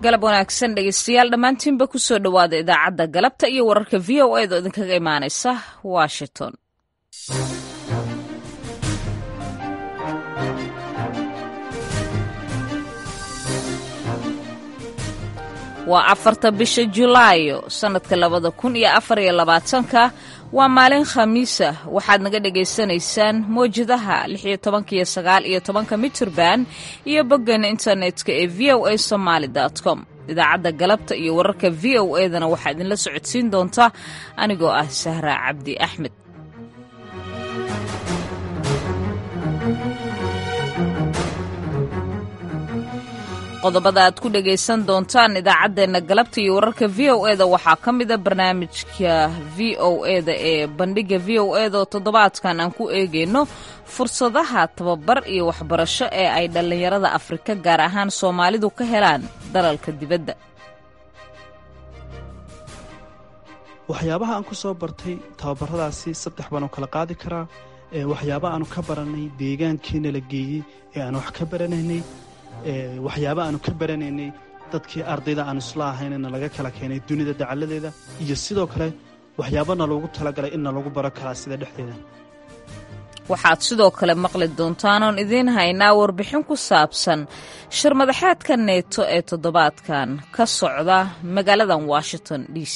galab wanaagsan dhegeystayaal dhammaantiinba kusoo dhowaada idaacadda galabta iyo wararka v o eed oo idinkaga imaanaysa washington waa afarta bisha julaayo sannadka labada kun iyo afar iyo labaatanka waa maalin khamiisa waxaad naga dhagaysanaysaan mawjadaha lix iyo tobanka iyo sagaal iyo tobanka mitirban iyo boggeena internetka ee v o a somaali com idaacadda galabta iyo wararka v o edana waxaa idinla socodsiin doontaa anigoo ah sahra cabdi axmed qodobada aad ku dhagaysan doontaan idaacaddeenna galabta iyo wararka v o eda waxaa ka mida barnaamijka v o eda ee bandhigga v o eda oo toddobaadkan aan ku eegayno fursadaha tababar iyo waxbarasho ee ay dhallinyarada afrika gaar ahaan soomaalidu ka helaan dalalka dibadda waxyaabaha aan ku soo bartay tababaradaasi saddex baan u kala qaadi karaa waxyaaba aanu ka barannay deegaankiina la geeyey ee aan wax ka baranaynay waxyaaba aanu ka baranaynay dadkii ardayda aan isla ahaynna laga kala keenay dunida dacalladeeda iyo sidoo kale waxyaabana loogu talagalay inna lagu baro karaa sida dhexdeeda waxaad sidoo kale maqli doontaan oon idiin haynaa warbixin ku saabsan shirmadaxeedka neeto ee toddobaadkan ka socda magaaladan washington d c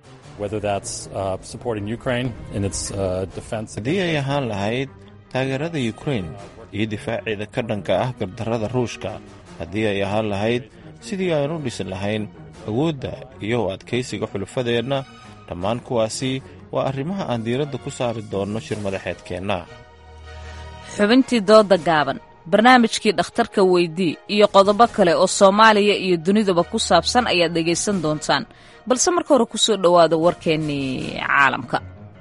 haddii ay ahaan lahayd taageerada yukrain iyo difaaceeda ka dhanka ah gardarrada ruushka haddii ay ahaan lahayd sidii aan u dhisin lahayn awoodda iyo adkaysiga xulufadeenna dhammaan kuwaasi waa arrimaha aan diiradda ku saari doonno shir madaxeedkeenna xubintii dooda gaaban barnaamijkii dhakhtarka weydii iyo qodobo kale oo soomaaliya iyo dunidaba ku saabsan ayaad dhegaysan doontaan balse marka hore kusoo dhowaada warkeennii caalamka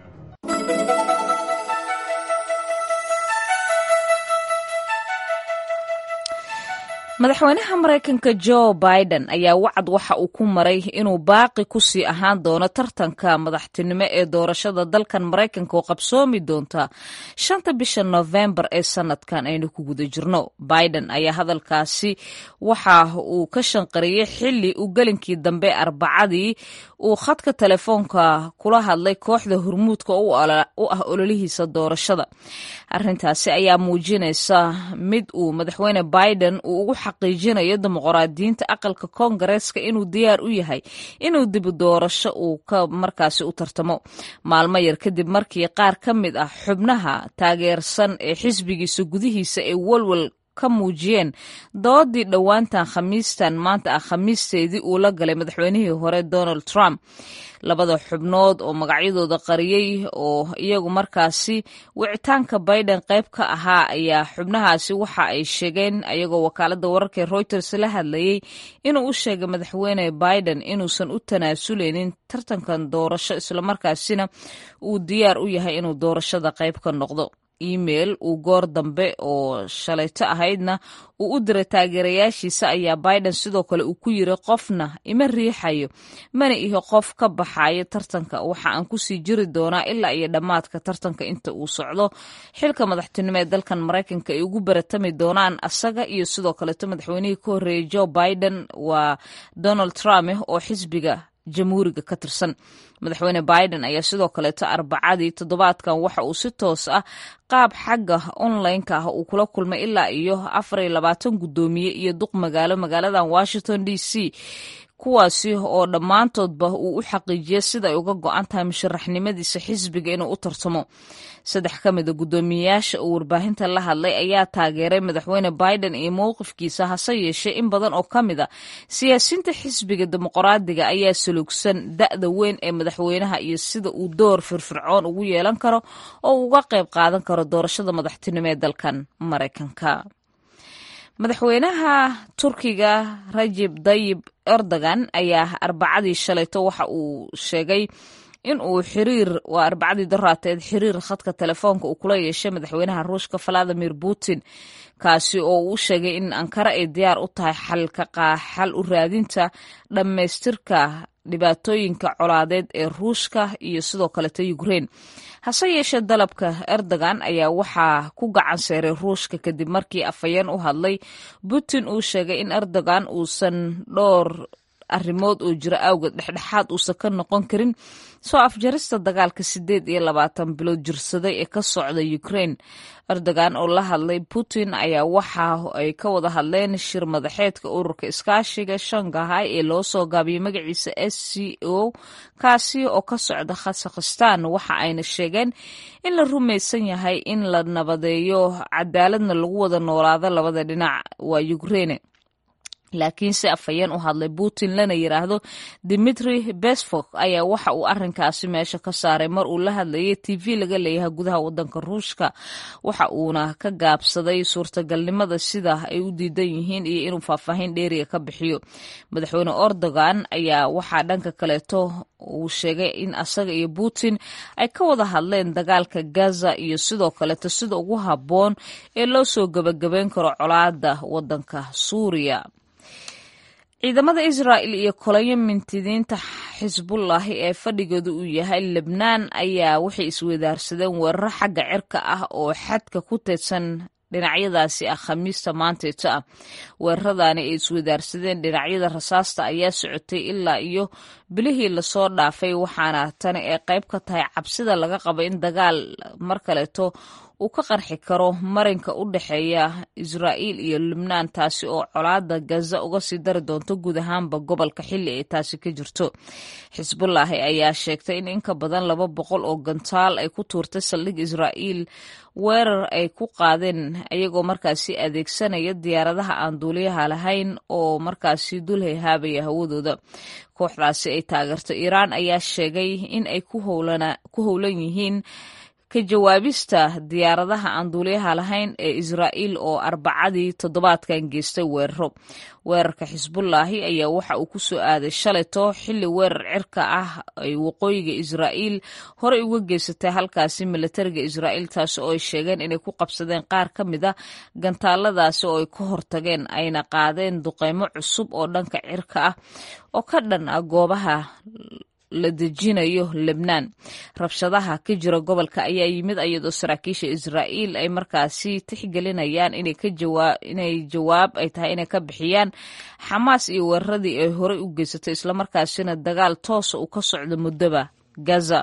madaxweynaha maraykanka jo biden ayaa wacad waxa uu ku maray inuu baaqi ku sii ahaan doono tartanka madaxtinimo ee doorashada dalkan maraykanka oo qabsoomi doonta shanta bisha nofembar ee sanadkan aynu ku guda jirno biden ayaa hadalkaasi waxa uu ka shanqariyey xili uu gelinkii dambe arbacadii uu khadka telefoonka kula hadlay kooxda hormuudka u ah ololihiisa doorashada arintaasi ayaa muujinaysa mid uu madaxweyne biden uu ugu xaqiijinayo dimuqraadiyiinta aqalka koongareeska inuu diyaar u yahay inuu dibu doorasho uu ka markaasi u tartamo maalmo yar kadib markii qaar ka mid ah xubnaha taageersan ee xisbigiisa gudihiisa ee walwal ka muujiyeen doodii dhowaantan khamiistan maanta ah khamiisteedii uu la galay madaxweynihii hore donald trump labada xubnood oo magacyadooda qariyey oo iyagu markaasi wicitaanka biden qayb ka ahaa ayaa xubnahaasi waxa ay sheegeen ayagoo wakaalada wararka reuters la hadlayey inuu u sheegay madaxweyne biden inuusan u tanaasuleynin tartankan doorasho islamarkaasina uu diyaar u yahay inuu doorashada qayb ka noqdo email uu goor dambe oo shalayto ahaydna uu u diray taageerayaashiisa ayaa biden sidoo kale uu ku yiri qofna ima riixayo mana ihi qof ka baxayo tartanka waxa aan kusii jiri doonaa ilaa iyo dhammaadka tartanka inta uu socdo xilka madaxtinimo ee dalkan maraykanka ay ugu baratami doonaan asaga iyo sidoo kaleeto madaxweynihii ka horreeyey joe biden waa donald trump oo xisbiga jamhuuriga ka tirsan madaxweyne biden ayaa sidoo kaleeto arbacadii toddobaadkan waxa uu si toos ah qaab xagga online-ka ah uu kula kulmay ilaa iyo afar iyo labaatan guddoomiye iyo duq magaalo magaaladan washington d c kuwaasi oo dhammaantoodba uu u xaqiijiyay sida ay uga go-an tahay musharaxnimadiisa xisbiga inuu u tartamo saddex ka mida guddoomiyeyaasha uu warbaahinta la hadlay ayaa taageeray madaxweyne biden iyo mowqifkiisa hase yeeshee in badan oo ka mid a siyaasiyiinta xisbiga dimuqraadiga ayaa salugsan da'da weyn ee madaxweynaha iyo sida uu door firfircoon ugu yeelan karo oo uga qayb qaadan karo doorashada madaxtinimo ee dalkan maraykanka madaxweynaha turkiga rajib dayib erdogan ayaa arbacadii shalayto waxa uu sheegay in uu xiriir waa arbacadii daraateed xiriir khadka telefoonka uu kula yeeshay madaxweynaha ruushka valadimir putin kaasi oo uu sheegay in ankara ay diyaar u tahay xal u raadinta dhammaystirka dhibaatooyinka colaadeed ee ruushka iyo sidoo kaleta ukraine hase yeeshee dalabka erdogan ayaa waxaa ku gacan seeray ruushka kadib markii afhayeen u hadlay putin uu sheegay in erdogan uusan dhowr arrimood oo jira awgeed dhexdhexaad uusan ka noqon karin soo afjarista dagaalka sideed iyo labaatan bilood jirsaday ee ka socda ukraine erdogan oo la hadlay putin ayaa waxa ay ka wada hadleen shir madaxeedka ururka iskaashiga shangahay ee loo soo gaabiyey magaciisa s c o kaasi oo ka socda khasakhstan waxa ayna sheegeen in la rumaysan yahay in la nabadeeyo cadaaladna lagu wada noolaado labada dhinac waa ukraine laakiinse afhayeen u hadlay putin lana yiraahdo dimitri besfok ayaa waxa uu arinkaasi meesha ka saaray mar uu la hadlayay t v laga leeyahay gudaha wadanka ruushka waxa uuna ka gaabsaday suurtagalnimada sida ay u diidan yihiin iyo inuu faahfaahin dheeriga ka bixiyo madaxweyne erdogan ayaa waxaa dhanka kaleeto uu sheegay in asaga iyo putin ay ka wada hadleen dagaalka gaza iyo sidoo kaleeto sida ugu habboon ee loo soo gebagabeyn karo colaada wadanka suuriya ciidamada israa'il iyo kolayo mintidiinta xisbullahi ee fadhigooda uu yahay lebnaan ayaa waxay isweydaarsadeen weeraro xagga cirka ah oo xadka ku teedsan dhinacyadaasi ah khamiista maanteeto ah weeraradaani ay isweydaarsadeen dhinacyada rasaasta ayaa socotay ilaa iyo bilihii lasoo dhaafay waxaana tani ay qayb ka tahay cabsida laga qabo in dagaal mar kaleeto uu ka qarxi karo marinka u dhexeeya israa'iil iyo lubnaan taasi oo colaada gaza uga sii dari doonto guud ahaanba gobolka xilli ay taasi ka jirto xisbullaahi ayaa sheegtay in in ka badan laba boqol oo gantaal ay ku tuurtay saldhig israa'iil weerar ay ku qaadeen ayagoo markaasi adeegsanaya diyaaradaha aan duuliyaha lahayn oo markaasi dul hayhaabaya hawadooda kooxdaasi ay taageerto iiraan ayaa sheegay in ay ku howlan yihiin ka jawaabista diyaaradaha aan duuliyaha lahayn ee israa'iil oo arbacadii toddobaadkan geystay weeraro weerarka xisbullaahi ayaa waxa uu ku soo aaday shalayto xilli weerar cirka ah ay waqooyiga israa'iil horey uga geysatay halkaasi milatariga israa'iil taasi oo ay sheegeen inay ku qabsadeen qaar ka mid a gantaaladaasi oo ay ka hortageen ayna qaadeen duqeymo cusub oo dhanka cirka ah oo ka dhan ah goobaha la dejinayo lebnaan rabshadaha ka jira gobolka ayaa yimid iyadoo saraakiisha israa'iil ay markaasi tixgelinayaan inay jawaab ay tahay inay ka bixiyaan xamaas iyo weeraradii ay horey u geysatay islamarkaasina dagaal toosa uu ka socdo muddoba gaza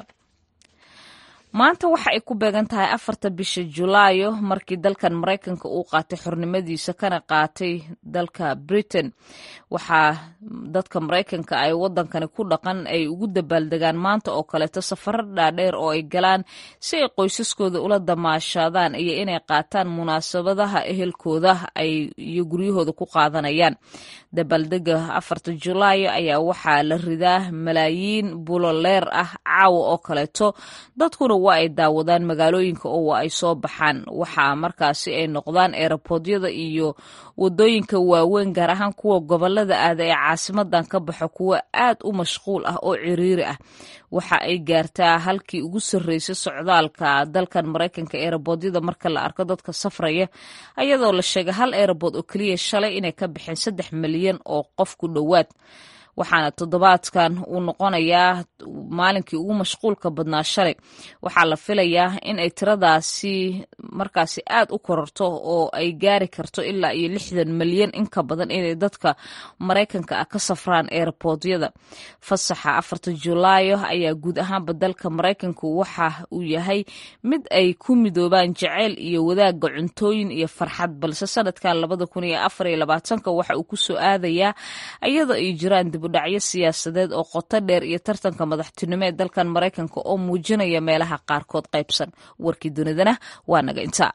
maanta waxa ay ku beegan tahay afarta bisha julaayo markii dalkan maraykanka uu qaatay xornimadiisa kana qaatay dalka britain waxaa dadka maraykanka ay wadankani ku dhaqan ay ugu dabaaldegaan maanta oo kaleeto safaro dhaadheer oo ay galaan si ay qoysaskooda ula damaashaadaan iyo inay qaataan munaasabadaha ehelkooda ay iyo guryahooda ku qaadanayaan dabaaldega afarta julaayo ayaa waxaa la ridaa malaayiin buloleer ah caawa oo kaleeto dadkuna waa ay daawadaan magaalooyinka oo waa ay soo baxaan waxaa markaasi ay noqdaan eerabodyada iyo wadooyinka waaweyn gaar ahaan kuwa gobolada aada ee caasimadan ka baxo kuwa aad u mashquul ah oo ciriiri ah waxa ay gaartaa halkii ugu sarreysay socdaalka dalkan maraykanka eerabodyada marka la arko dadka safraya ayadoo la sheegay hal eerabood oo keliya shalay inay ka baxeen saddex milyan oo qof ku dhowaad waxaana toddobaadkan uu noqonayaa maalinkii ugu mashquulka badnaa shalay waxaa la filayaa in ay tiradaasi markaasi aad u kororto oo ay gaari karto ilaa iyo lixdan milyan in ka badan inay dadka maraykanka ah ka safraan eerabodyada fasaxa afarta julaayo ayaa guud ahaanba dalka maraykanku waxa uu yahay mid ay ku midoobaan jaceyl iyo wadaaga cuntooyin iyo farxad balse sanadkan labada kun iyo afar iyo labaatanka waxa uu ku soo aadayaa iyadoo ay jiraan dibudhacyo siyaasadeed oo qoto dheer iyo tartanka madaxtinimo ee dalkan maraykanka oo muujinaya meelaha qaarkood qaybsan warkii dunidana waa naga intaa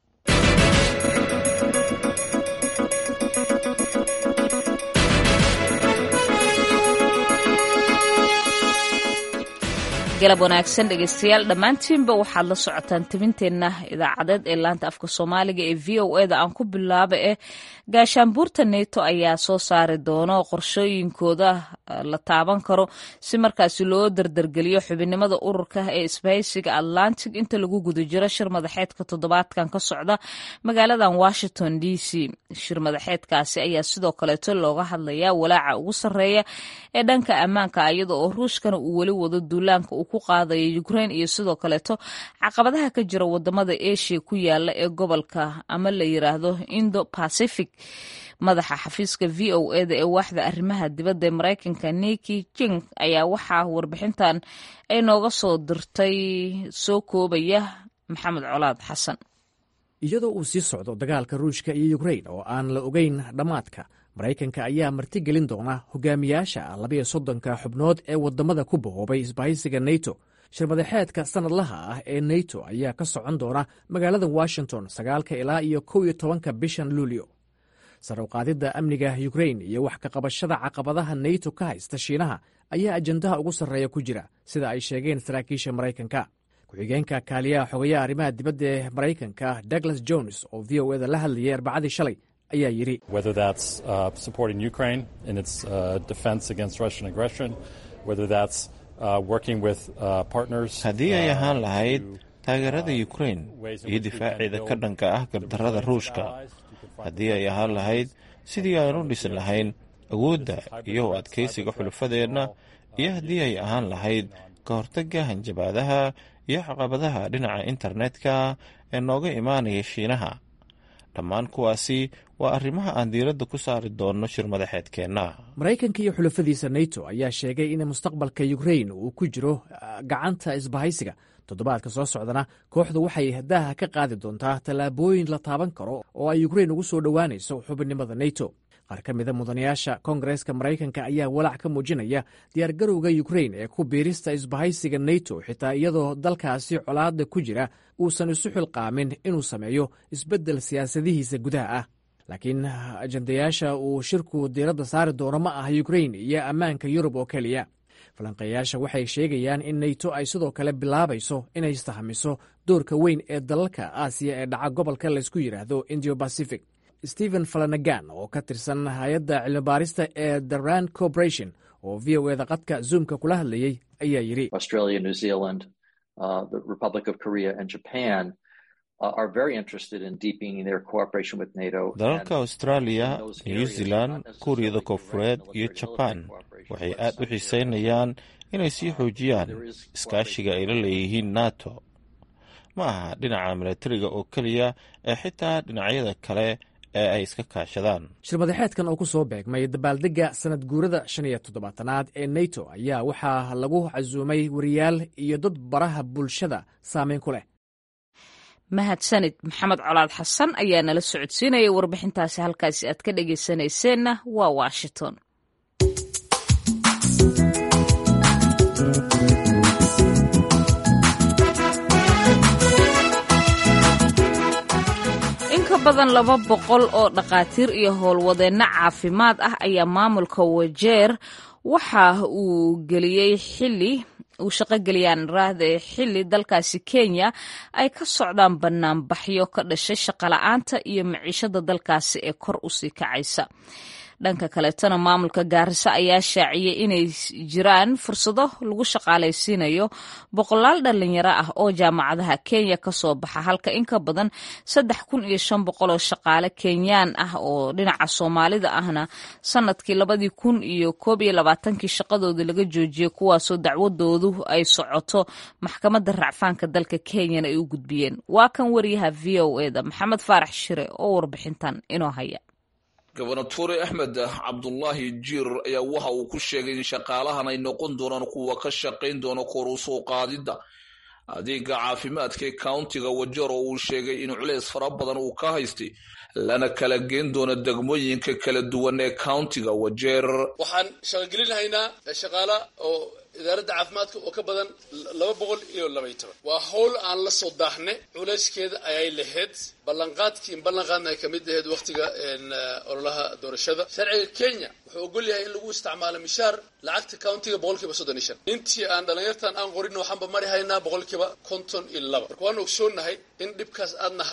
galab wanaagsan dhegeystayaal dhammaantiinba waxaad la socotaan tabinteenna idaacadeed ee laanta afka soomaaliga ee v o eda aan ku bilaaba eh gaashaanbuurta neto ayaa soo saari doono qorshooyinkooda la taaban karo si markaasi loo dardargeliyo xubinimada ururka ee isbahaysiga atlantic inta lagu guda jiro shir madaxeedka toddobaadkan ka socda magaaladan washington d c shir madaxeedkaasi ayaa sidoo kaleeto looga hadlayaa walaaca ugu sarreeya ee dhanka ammaanka iyada oo ruushkana uu weli wado duulaanka uu ku qaadayo ukraine iyo sidoo kaleeto caqabadaha ka jira wadamada asia ku yaala ee gobolka ama la yiraahdo indo pacific madaxa xafiiska v o eda ee waaxda arrimaha dibadda ee maraykanka niki jing ayaa waxaa warbixintan ay nooga soo dirtay soo koobaya maxamed colaad xasan iyadoo uu sii socdo dagaalka ruushka iyo ukrain oo aan la ogeyn dhammaadka maraykanka ayaa martigelin doona hogaamiyaasha labayo soddonka xubnood ee waddamada ku bahoobay isbahaysiga neto shirmadaxeedka sannadlaha ah ee neto ayaa ka socon doona magaalada washington sagaalka ilaa iyo kow iyo tobanka bishan luulyo sar u qaadidda amniga ukrain iyo wax ka qabashada caqabadaha neto ka haysta shiinaha ayaa ajandaha ugu sarreeya ku jira sida ay sheegeen saraakiisha maraykanka ku-xigeenka kaaliyaha xogayaha arrimaha dibadda ee maraykanka douglas jones oo v o eda la hadlayay arbacadii shalay ayaa yidhi haddii ay ahaan lahayd taageerada ukrain iyo difaaceeda ka dhanka ah gardarrada ruushka haddii ay ahaan lahayd sidii aan u dhisin lahayn awoodda iyo u adkaysiga xulufadeenna iyo haddii ay ahaan lahayd ka hortagga hanjabaadaha iyo caqabadaha dhinaca internetka ee nooga imaanaya shiinaha dhammaan kuwaasi waa arrimaha aan diiradda ku saari doonno shir madaxeedkeenna maraykanka iyo xulafadiisa neto ayaa sheegay in mustaqbalka ukrain uu ku jiro gacanta isbahaysiga toddobaadka soo socdana kooxdu waxay daaha ka qaadi doontaa tallaabooyin la taaban karo oo ay ukrain ugu soo dhowaanayso xubinnimada neto qaar ka mida mudanayaasha koongareeska maraykanka ayaa walaac ka muujinaya diyaargarowga ukrain ee ku biirista isbahaysiga neto xitaa iyadoo dalkaasi colaadda ku jira uusan isu xilqaamin inuu sameeyo isbeddel siyaasadihiisa gudaha ah laakiin ajandayaasha uu shirku diiradda saari doono ma ah ukrain iyo ammaanka yurub oo keliya falanqeeyaasha waxay sheegayaan in neto ay sidoo kale bilaabayso inay istahamiso doorka weyn ee dalalka aasiya ee dhaca gobolka laysku yidhaahdo indio bacific stephen falanagan oo ka tirsan hay-adda cilmibaarista ee the rand corporation oo v o eda qadka zoomka kula hadlayey ayaa yidhi dalalka australia new zealand kuuriyada koonfureed iyo jabaan waxay aad u xiiseynayaan inay sii xoojiyaan iskaashiga ay la leeyihiin nato ma aha dhinaca milatariga oo keliya ee xitaa dhinacyada kale ee ay iska kaashadaan shirmadaxeedkan oo ku soo beegmay dabaaldegga sanad guurada shan iyo toddobaatanaad ee neto ayaa waxaa lagu casuumay wariyaal iyo dad baraha bulshada saameyn ku leh mahadsanid maxamed colaad xasan ayaa nala socodsiinaya warbixintaasi halkaasi aad ka dhegaysanayseena waa washington badan laba boqol oo dhakhaatiir iyo howlwadeenno caafimaad ah ayaa maamulka wajeer waxa uu geliyey xili uu shaqogeliyaan raahda xili dalkaasi kenya ay ka socdaan banaanbaxyo ka dhashay shaqola'aanta iyo maciishada dalkaasi ee kor usii kacaysa dhanka kaleetona maamulka gaarisa ayaa shaaciyey inay jiraan fursado lagu shaqaalaysiinayo boqolaal dhalinyaro ah oo jaamacadaha kenya kasoo baxa halka in ka badan saddex kun iyo shan boqol oo shaqaale kenyaan ah oo dhinaca soomaalida ahna sanadkii labadii kun iyo koob iyo labaatankii shaqadooda laga joojiyey kuwaasoo dacwadoodu ay socoto maxkamadda racfaanka dalka kenyana ay u gudbiyeen waa kan wariyaha v o eda maxamed faarax shire oo warbixintan inoo haya gobernatore axmed cabdulaahi jiir ayaa waxa uu ku sheegay in shaqaalahan ay noqon doonaan kuwa ka shaqayn doona kor u soo qaadidda adeega caafimaadka ee countiga wajeer oo uu sheegay in culeys fara badan uu ka haystay lana kala geen doono degmooyinka kala duwan ee countiga wajeer waxaan shaqogelinahaynaa shaqaala oo idaaradda caafimaadka oo ka badan laba boqol iyo labaiy toban waa howl aan la soo daaxne culeyskeeda ayay lahayd ballanqaadkii in ballanqaadna ay kamid ahayd wakhtiga ololaha doorashada sharciga kenya wuxuu ogol yahay in lagu isticmaalo mishaar lacagta countiga boqolkiiba soddon iyo shan intii aan dhalinyartan aan qorin waxaanba mari haynaa boqolkiiba konton iyo laba marka waanu ogsoonahay in dhibkaas aadna hayo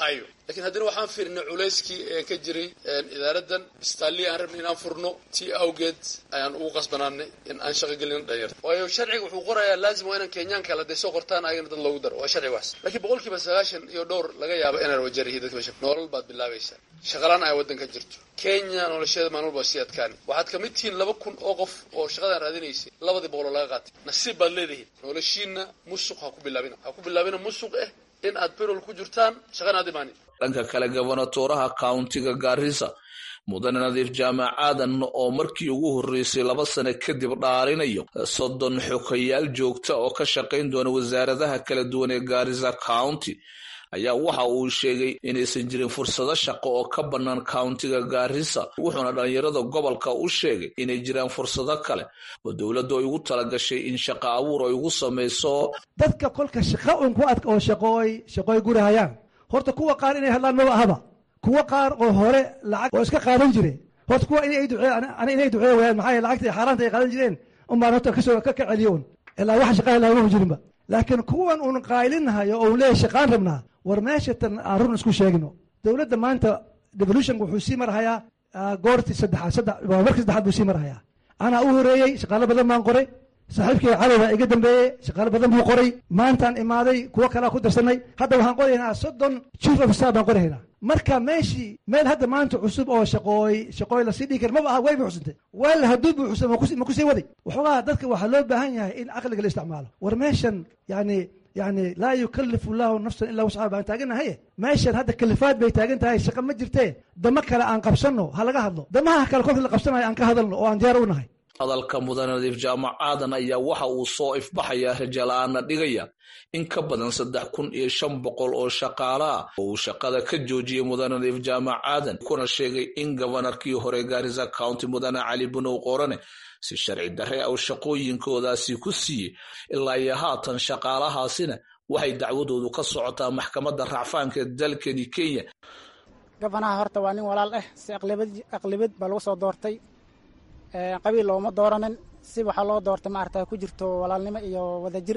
lakiin haddana waxaan fiirnay culayskii ee ka jiray idaaradan istaalii aan rabnay inaan furno tii awgeed ayaan ugu qasbanaanay in aan shaqo gelino dhalinyarta waayo sharciga wuxuu qorayaa laazim waa inaan kenyaan kale haday soo qortaan ayagana dad loogu daro waa sharcigaas laakiin boqol kiiba sagaashan iyo dhowr laga yaabo inaan wajarihi dadka meesha nolol baad bilaabaysaa shaqalaan ay waddanka jirto kenya nolosheeda maalin walba sii adkaani waxaad ka mid tihiin laba kun oo qof oo shaqadaan raadinaysay labadii boqoloo laga qaatay nasiib baad leedihiin noloshiina musuq ha ku bilaabina ha ku bilaabina musuq eh in aad berol ku jirtaan shaqana aad imaanin dhanka kale gobonatooraha countiga gaarisa mudane nadiif jaamac aadan oo markii ugu horreysay laba sano kadib dhaarinayo soddon xokayaal joogta oo ka shaqayn doona wasaaradaha kala duwan ee gaarisa county ayaa waxa uu sheegay inaysan jirin fursado shaqo oo ka bannaan countiga gaarisa wuxuuna dhallinyarada gobolka u sheegay inay jiraan fursado kale oo dowladdu ay ugu talagashay in shaqo abuur ay ugu samayso dadka kolka shaqa un ku adka oo shaqooy shaqooy gurahayaan horta kuwa qaar inay hadlaan maba ahaba kuwa qaar oo hore lacag oo iska qaadan jire horta kuwa inay duceeyaan ana inay duceeya wayaan maxaa yeele lacagta xaaraanta ay qaadan jireen unbaan horta kasoo ka ka celiyo un ilaa wax shaqaa laagama jirinba laakiin kuwan uun qaylinahayo oo leeyahay shaqaan rabnaa war meesha tan aan run isku sheegno dowladda maanta devolutionka wuxuu sii marhayaa goortii saddexaad saddex markii saddexaad buu sii marhayaa anaa u horeeyey shaqaalo badan baan qoray saaxiibkay cadowga iga dambeeyey shaqaalo badan buu qoray maantaan imaaday kuwo kalea ku darsanay hadda waxaan qoraynaa soddon chief of staff baan qoraynaa marka meeshii meel hadda maanta cusub oo shaqooy shaqooy lasii dhigi kara maba aha way buuxsantay weel hadduu buuxsan ma kusii waday waxoogaa dadka waxaa loo baahan yahay in caqliga la isticmaalo war meeshan yani yani laa yukalifu llahu nafsan ilaa wascaha baan taaganahaye meeshan hadda kalifaad bay taagan tahay shaqa ma jirtee damo kale aan qabsanno ha laga hadlo damaha kale kolkii la qabsanayo aan ka hadalno oo aan diyaar u nahay hadalka mudane nadiif jaamac aadan ayaa waxa uu soo ifbaxayaa rajala-aana dhigaya in ka badan saddex kun iyo shan boqol oo shaqaale ah oo uu shaqada ka joojiyey mudane nadiif jaamac aadan kuna sheegay in gobonarkii hore gaarisa county mudane cali bunow qorane si sharci darre aw shaqooyinkoodaasi ku siiyey ilaa iyo haatan shaqaalahaasina waxay dacwadoodu ka socotaa maxkamadda racfaanka dalkani kenya gabanaha horta waa nin walaal ah si aqlibad baa lagu soo doortay qabiil looma dooranin si waxaa loo doortay maarata ku jirto walaalnimo iyo wadajir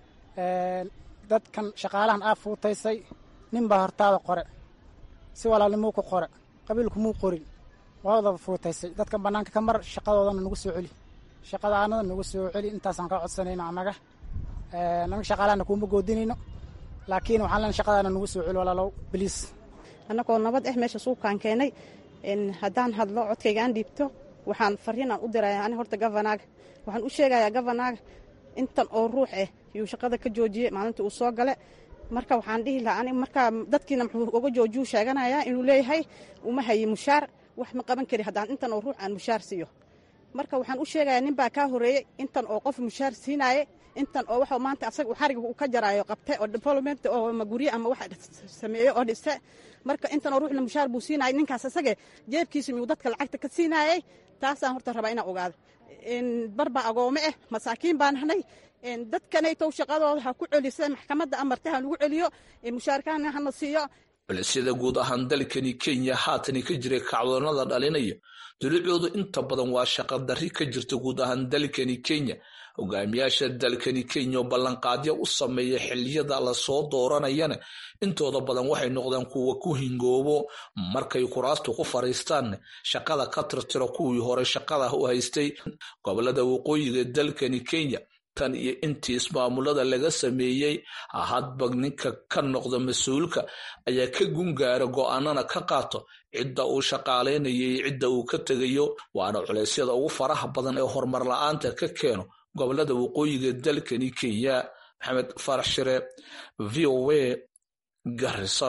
dadkan shaqaalahan aa fuutaysay nin baa hortaada qore si walaalnimou ku qore qabiilkumuu qorin waa wadaba fuutaysay dadkan bannaanka ka mar shaqadoodana nagu soo celi shaqada aanada nagu soo celi intaasaan kaa codsanayno annaga anaga shaqaalahana kuuma goodinayno laakiin waxaan len shaqadaana nagu soo celi walaalow biliis annagoo nabad ah meesha suuqaan keenay haddaan hadlo codkayga aan dhiibto waxaan fariinaan u diraya ani horta govanaaga waxaan u sheegayaa govanaaga intan oo ruux ah yuu shaqada ka joojiyey maalintii uu soo gale marka waxaan dhihi lahaa ani markaa dadkiina muxuu uga joojiyuu sheeganayaa inuu leeyahay uma haye mushaar wax ma qaban kari haddaan intan oo ruux aan mushaar siiyo marka waxaan u sheegayaa nin baa kaa horeeyey intan oo qof mushaar siinaaye intan oo waxa maanta asaga uu xariga uu ka jaraayo qabte oo development oo ama gurye ama wax sameeye oo dhiste marka intan oo ruuxna mushaar buu siinayay ninkaas asage jeebkiisa miyuu dadka lacagta ka siinaayey taasaan horta rabaa inaan ogaado barbaa agoome ah masaakiin baan nahnay dadkanaytow shaqadooda ha ku celisa maxkamadda amarta ha nagu celiyo mushaarkaana hana siiyo culisyada guud ahaan dalkani kenya haatani ka jiray kacdoonada dhalinaya dulicoodu inta badan waa shaqa darri ka jirta guud ahaan dalkani kenya hogaamiyaasha dalkani kenya oo ballanqaadyo u sameeya xiliyada lasoo dooranayana intooda badan waxay noqdeen kuwa ku hingoobo markay kuraastu ku fariistaan shaqada ka tirtiro kuwii hore shaqada u haystay gobolada waqooyiga dalkani kenya tan iyo intii ismaamulada laga sameeyey hadba ninka ka noqda mas-uulka ayaa ka gungaara go-aanana ka qaato cidda uu shaqaalaynaya iyo cidda uu ka tegayo waana culeysyada ugu faraha badan ee horumar la-aanta ka keeno gobolada waqooyiga dalkani kenya maxamed farax shire v o a garisa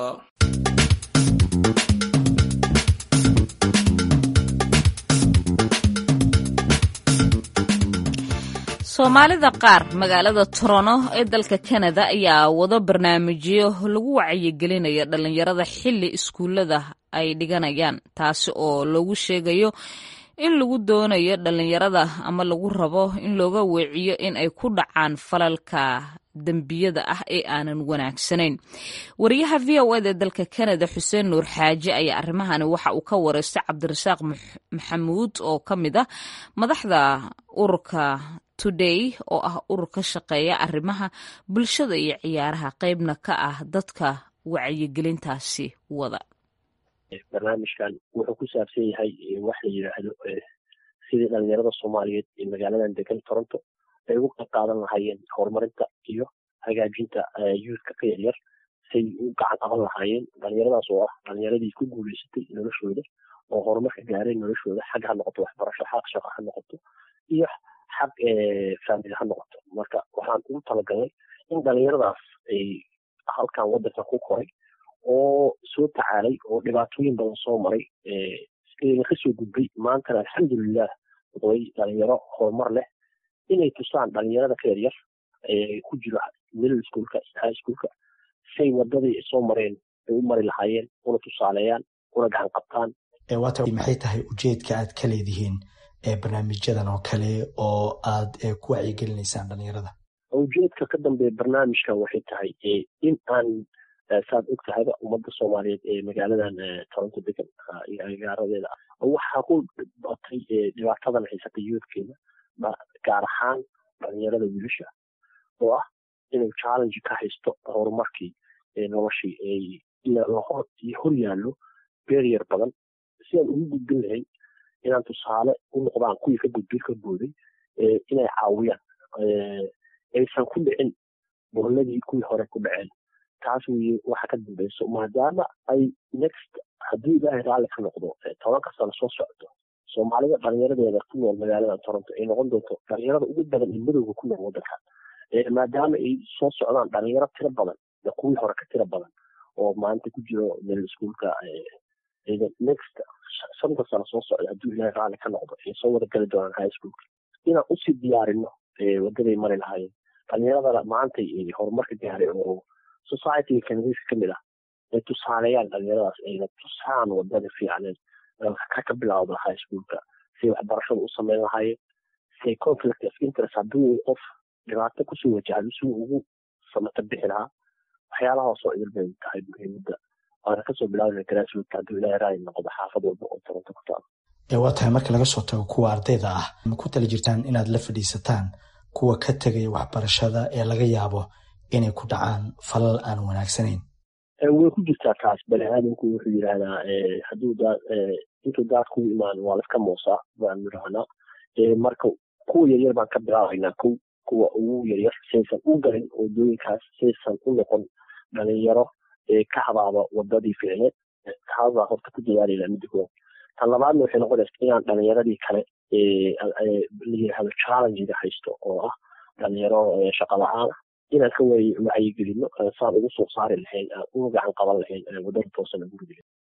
soomaalida qaar magaalada torono ee dalka kanada ayaa wado barnaamijyo lagu wacyigelinaya dhallinyarada xilli iskuullada ay dhiganayaan taasi oo loogu sheegayo in lagu doonayo dhallinyarada ama lagu rabo in looga weeciyo in ay ku dhacaan falalka dembiyada ah ee aanan wanaagsanayn wariyaha v o ed ee dalka kanada xuseen nuur xaaji ayaa arrimahani waxa uu ka wareystay cabdirasaaq maxamuud oo ka mid ah madaxda ururka today oo ah urur ka shaqeeya arrimaha bulshada iyo ciyaaraha qeybna ka ah dadka wacyigelintaasi wada barnaamijkan wuxuu ku saabsan yahay wax la yidhaahdo sidii dhalinyarada soomaaliyeed ee magaaladan degan toronto ay ugu qayb qaadan lahaayeen horumarinta iyo hagaajinta youthka ka yaryar say u gacan qaban lahaayeen dhalinyaradaas oo ah dhalinyaradii ku guuleysatay noloshooda oo horumarka gaaray noloshooda xag ha noqoto waxbarasho xaq shaqo ha noqoto iyo xag faamili ha noqoto marka waxaan ugu talagalnay in dhalinyaradaas ay halkan wadanka ku koray oo soo tacaalay oo dhibaatooyin badan soo maray eena kasoo gudbay maantana alxamdulilah way dhalinyaro horumar leh inay tusaan dhalinyarada ka yaryar ku jiro middle schoolka high schoolka say wadadii soo mareen ay u mari lahaayeen una tusaaleeyaan una gacan qabtaan waata maxay tahay ujeedka aad ka leedihiin barnaamijyadan oo kale oo aad ku wacyigelinaysaan dhalinyarada ujeedka ka dambeeya barnaamijkan waxay tahay in aan saad og tahayba ummadda soomaaliyeed ee magaaladan toronto degan iyo agaaradeeda waxaa ku batay dhibaatadan haysata youthkeeda gaar ahaan dhalinyarada wiilasha oo ah inuu challenge ka haysto horumarkii noloshii hor yaallo beriyer badan si aan ugu gudbin lahayn inaan tusaale u noqdaan kuwii ka gudbay ka booday inay caawiyaan aysan ku dhicin burladii kuwii hore ku dhaceen taas weye waxa ka dambeyso maadaama ay next haddii ilaahay raalli ka noqdo tobanka sano soo socdo soomaalida dhalinyaradeeda ku nool magaalada toronto ay noqon doonto dhalinyarada ugu badan ee madowga ku nool wadankan maadaama ay soo socdaan dhalinyaro tiro badan kuwii hore ka tiro badan oo maanta ku jiro middle schoolka next shanta sano soo socda hadduu ilaahay raalli ka noqdo ay soo wada gali doonaan high schoolka inaan usii diyaarino wadaday mari lahaayeen dhalinyaradana maanta horumarka gaaray oo societyga kanadiiska kamid ah ay tusaaleeyaan dhalinyaradaas ayna tusaan wadada fiicneed ka ka bilawda high schoolka say waxbarashada u sameyn lahaayeen say conflict of interest hadduu qof dhibaato kusoo wajahdo si ugu samata bixi lahaa waxyaalahaas oo idil bay tahay muhiimadda waana kasoo bilaabana grassroot hadduu ilaahay raali noqdo xaafad walba oo toronto ku taalo waa tahay marka laga soo tago kuwa ardayda ah ma ku tala jirtaan inaad la fadhiisataan kuwa ka tegaya waxbarashada ee laga yaabo inay ku dhacaan falal aan wanaagsanayn way ku jirtaa taas bani aadamku wuxuu yidhaahdaa hadduu daa intuu daad kugu imaan waa laska moosaa baanu idhahnaa marka kuwa yaryar baan ka bilaabaynaa kow kuwa ugu yaryar saysan u galin wadooyinkaas saysan u noqon dhalinyaro ka habaaba wadadii ficneed taasbaa horta ku dadaalayna midda koowaad tan labaadna waxay noqonaysa inaan dhalinyaradii kale la yidhaahdo challengiga haysto oo ah dhalinyaro shaqa la-aan ah inaan ka wacyigelino saan ugu soo saari lahayn aan uga gacan qaban lahayn wadada toosana guriga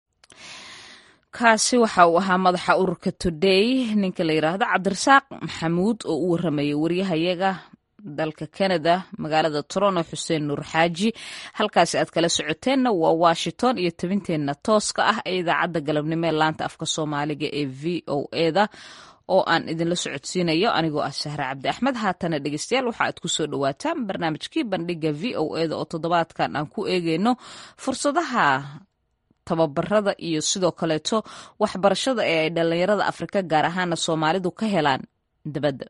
kaasi waxa uu ahaa madaxa ururka today ninka la yidhaahdo cabdirasaaq maxamuud oo u waramayay waryahayaga dalka canada magaalada toronto xuseen nuur xaaji halkaasi aad kala socoteenna waa washington iyo tabinteenna tooska ah ee idaacadda galabnimo ee laanta afka soomaaliga ee v o eda oo aan idinla socodsiinayo anigoo ah sahre cabdi axmed haatana dhegeystayaal waxa aad kusoo dhawaataan barnaamijkii bandhiga v o eda oo toddobaadkan aan ku eegeyno fursadaha tababarada iyo sidoo kaleeto waxbarashada ee ay dhallinyarada afrika gaar ahaana soomaalidu ka helaan dabadda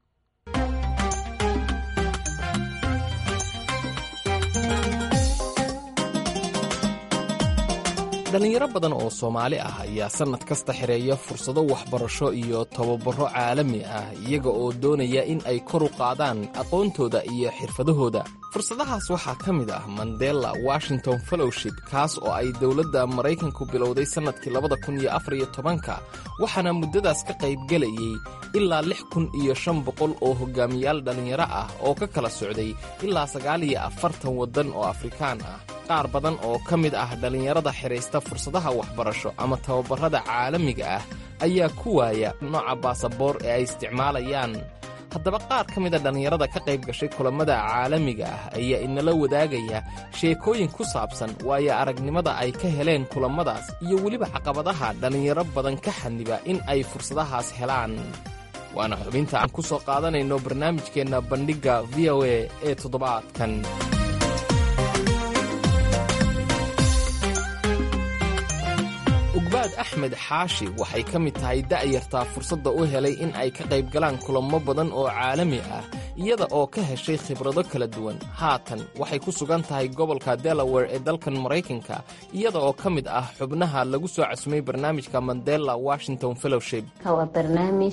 dhallinyaro badan oo soomaali ah ayaa sannad kasta xireeya fursado waxbarasho iyo tababaro caalami ah iyaga oo doonaya in ay kor u qaadaan aqoontooda iyo xirfadahooda fursadahaas waxaa ka mid ah mandela washington fellowship kaas oo ay dowladda maraykanku bilowday sannadkii labada kun iyo afar iyo tobanka waxaana muddadaas ka qaybgelayay ilaa lix kun iyo shan boqol oo hogaamiyaal dhallinyaro ah oo ka kala socday ilaa sagaal iyo afartan waddan oo afrikaan ah qaar badan oo ka mid ah dhallinyarada xidhaysta fursadaha waxbarasho ama tababarrada caalamiga ah ayaa ku waaya nooca baasaboor ee ay isticmaalayaan haddaba qaar ka mida dhallinyarada ka qayb gashay kulammada caalamiga ah ayaa inala wadaagaya sheekooyin ku saabsan waayo aragnimada ay ka heleen kulammadaas iyo weliba caqabadaha dhallinyaro badan ka xaniba in ay fursadahaas helaan waana xubinta aan ku soo qaadanayno barnaamijkeenna bandhigga v o a ee toddobaadkan ugbaad axmed xaashi waxay ka mid tahay da'yartaa fursadda u helay in ay ka qayb galaan kulamo badan oo caalami ah iyada oo ka heshay khibrado kala duwan haatan waxay ku sugan tahay gobolka delaware ee dalkan maraykanka iyada oo ka mid ah xubnaha lagu soo casumay barnaamijka mandela washington fellowship waa barnaamij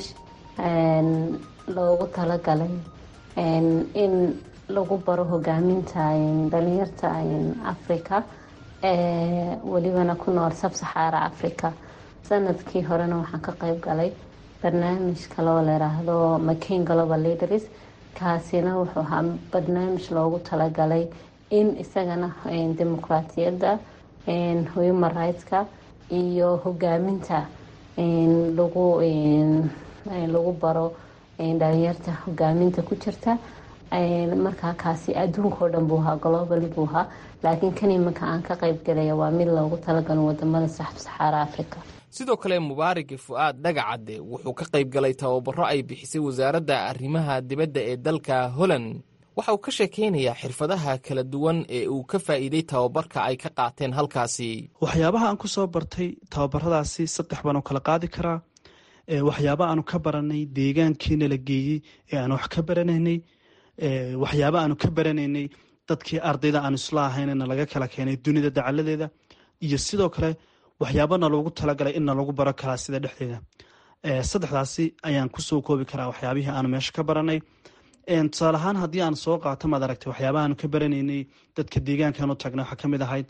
loogu talagalay in lagu baro hogaaminta dhalinyarta africa welibana ku nool sabsaxaara africa sanadkii horena waxaan ka qayb galay barnaamij kaloo layiraahdo mccain global leaders kaasina wuxuu ahaa barnaamij loogu talagalay in isagana dimuqraatiyadda human rightska iyo hogaaminta lagu lagu baro dhalinyarta hogaaminta ku jirta markaa kaasi adduunkao dhan buu ahaa globally buu ahaa laakiin kan imanka aan ka qayb galaya waa mid loogu talagalo wadamada saxaara africa sidoo kale mubaaraki fu'aad dhagacadde wuxuu ka qayb galay tababaro ay bixisay wasaaradda arrimaha dibadda ee dalka holland waxa uu ka sheekaynayaa xirfadaha kala duwan ee uu ka faa'iiday tababarka ay ka qaateen halkaasi waxyaabaha aan ku soo bartay tababaradaasi saddex baan u kala qaadi karaa waxyaaba aanu ka baranay deegaankiina la geeyey ee aan wax ka baranaynay waxyaaba aanu ka baranaynay dadkii ardayda aan isla ahaynna laga kala keenay dunida dacaladeeda iyo sidoo kale waxyaabana loogu talagalay inna lagu baro karaa sida dhexdeeda saddexdaasi ayaan kusoo koobi karaa waxyaabihii aanu meesha ka baranay tusaale ahaan haddii aan soo qaato maad aragtay waxyaabaha aanu ka baranaynay dadka deegaankan u tagnay waxaa kamid ahayd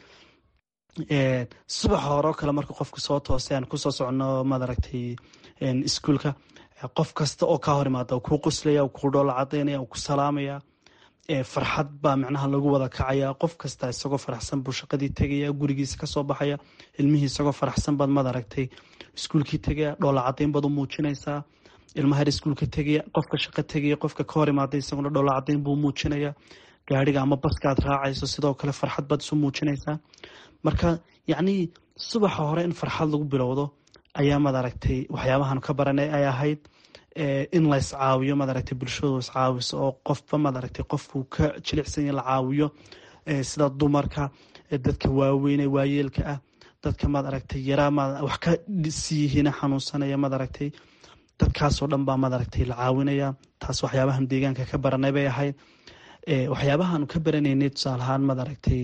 subaxa hore oo kale marka qofka soo toosay aan kusoo socono maad aragtay iskuolka qof kasta oo kaa hor imaada kuu qoslaya kuu dhoola cadaynaya ku salaamaya farxad baa micnaha lagu wada kacaya qof kasta isagoo faraxsan buu shaqadii tegaya gurigiisa kasoo baxaya ilmihii isagoo faraxsan baad maad aragtay iskuulkii tegaya dhoola cadayn baad u muujinaysaa ilmaha her iskuulka tegaya qofka shaqo tegaya qofka ka hor imaaday isaguna dhoola cadayn buu muujinaya gaariga ama baskaad raacayso sidoo kale farxad baad isu muujinaysaa marka yacnii subaxa hore in farxad lagu bilowdo ayaa maad aragtay waxyaabahan ka baranay ay ahayd in la iscaawiyo maad aragtay bulshadu iscaawiso oo qofba maad aragtay qofkuu ka jilicsanya la caawiyo sida dumarka dadka waaweyne waayeelka ah dadka maad aragtay yaraa maad wax ka siiyihiina xanuunsanaya maad aragtay dadkaasoo dhan baa maad aragtay la caawinaya taas waxyaabahan deegaanka ka baranay bay ahayd waxyaabahaanu ka baranaynay tusaale ahaan maad aragtay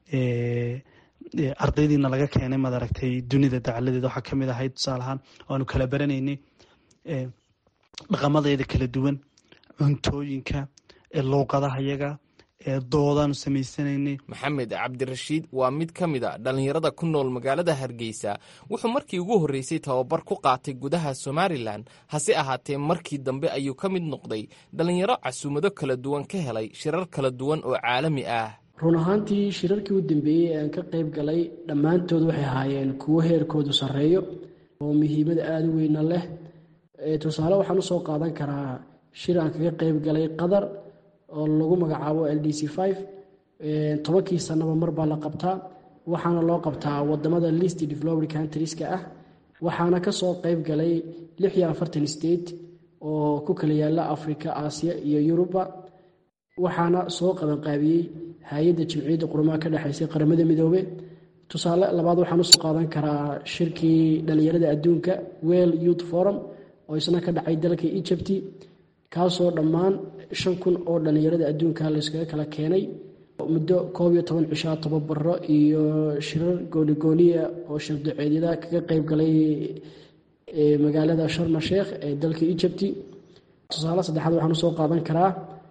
ardaydiina laga keenay maad aragtay dunida dacaladeeda waxaa kamid ahayd tusaale ahaan waanu kala baranaynay dhaqamadeeda kala duwan cuntooyinka luuqadaha yaga doodaanu samaysanaynay maxamed cabdirashiid waa mid ka mid a dhallinyarada ku nool magaalada hargeysa wuxuu markii ugu horreysay tababar ku qaatay gudaha somalilan hase ahaatee markii dambe ayuu ka mid noqday dhallinyaro casuumado kala duwan ka helay shirar kala duwan oo caalami ah run ahaantii shirarkii u dambeeyey aan ka qayb galay dhammaantood waxay ahaayeen kuwo heerkoodu sarreeyo oo muhiimada aada u weyna leh tusaale waxaan usoo qaadan karaa shir aan kaga qayb galay qatar oo lagu magacaabo l d c five tobankii sanaba mar baa la qabtaa waxaana loo qabtaa wadamada list developed countrieska ah waxaana kasoo qayb galay lix iyo afartan state oo ku kala yaala africa aasiya iyo yuruba waxaana soo qabanqaabiyey hay-adda jimciyadda qurumaha ka dhexaysay qaramada midoobe tusaale labaad waxaan usoo qaadan karaa shirkii dhallinyarada adduunka well youth forum oo isna ka dhacay dalka egypt kaasoo dhammaan shan kun oo dhallinyarada adduunka layskaga kala keenay muddo koob iyo toban cishaa tababaro iyo shirar goonigooniya oo shirdaceedyada kaga qayb galay magaalada sharma sheekh ee dalka egypt tusaale saddexaad waxaan usoo qaadan karaa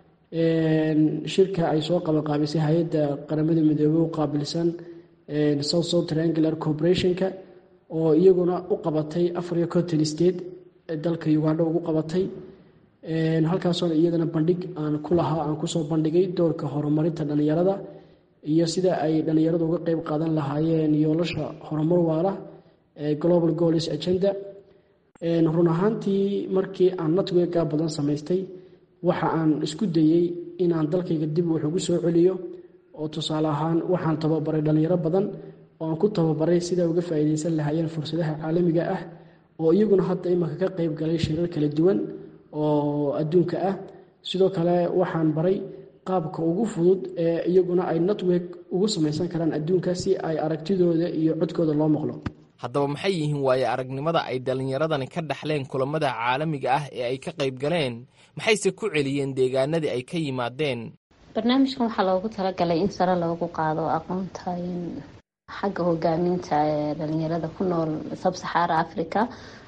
shirka ay soo qabanqaabisay hay-adda qaramada midoobey u qaabilsan south south triangular corporationka oo iyaguna u qabatay afar iyo conton state dalka ugandha ugu qabatay halkaasoona iyadana bandhig aan ku lahaa aan kusoo bandhigay doorka horumarinta dhallinyarada iyo sida ay dhallinyaradu uga qeyb qaadan lahaayeen yoolasha horumar waala ee global goals agenda run ahaantii markii aan networka badan samaystay waxa aan isku dayey inaan dalkayga dib wax ugu soo celiyo oo tusaale ahaan waxaan tababaray dhallinyaro badan oo aan ku tababaray sida uga faa'iidaysan lahaayeen fursadaha caalamiga ah oo iyaguna hadda imanka ka qayb galay shirar kala duwan oo adduunka ah sidoo kale waxaan baray qaabka ugu fudud ee iyaguna ay network ugu samaysan karaan adduunka si ay aragtidooda iyo codkooda loo maqlo haddaba maxay yihiin waaye aragnimada ay dhallinyaradani ka dhaxleen kulammada caalamiga ah ee ay ka qayb galeen maxayse ku celiyeen deegaanadii ay ka yimaadeen barnaamijkan waxaa loogu talagalay in sare loogu qaado aqoonta xagga hogaaminta ee dhalinyarada ku nool sabsaxaara africa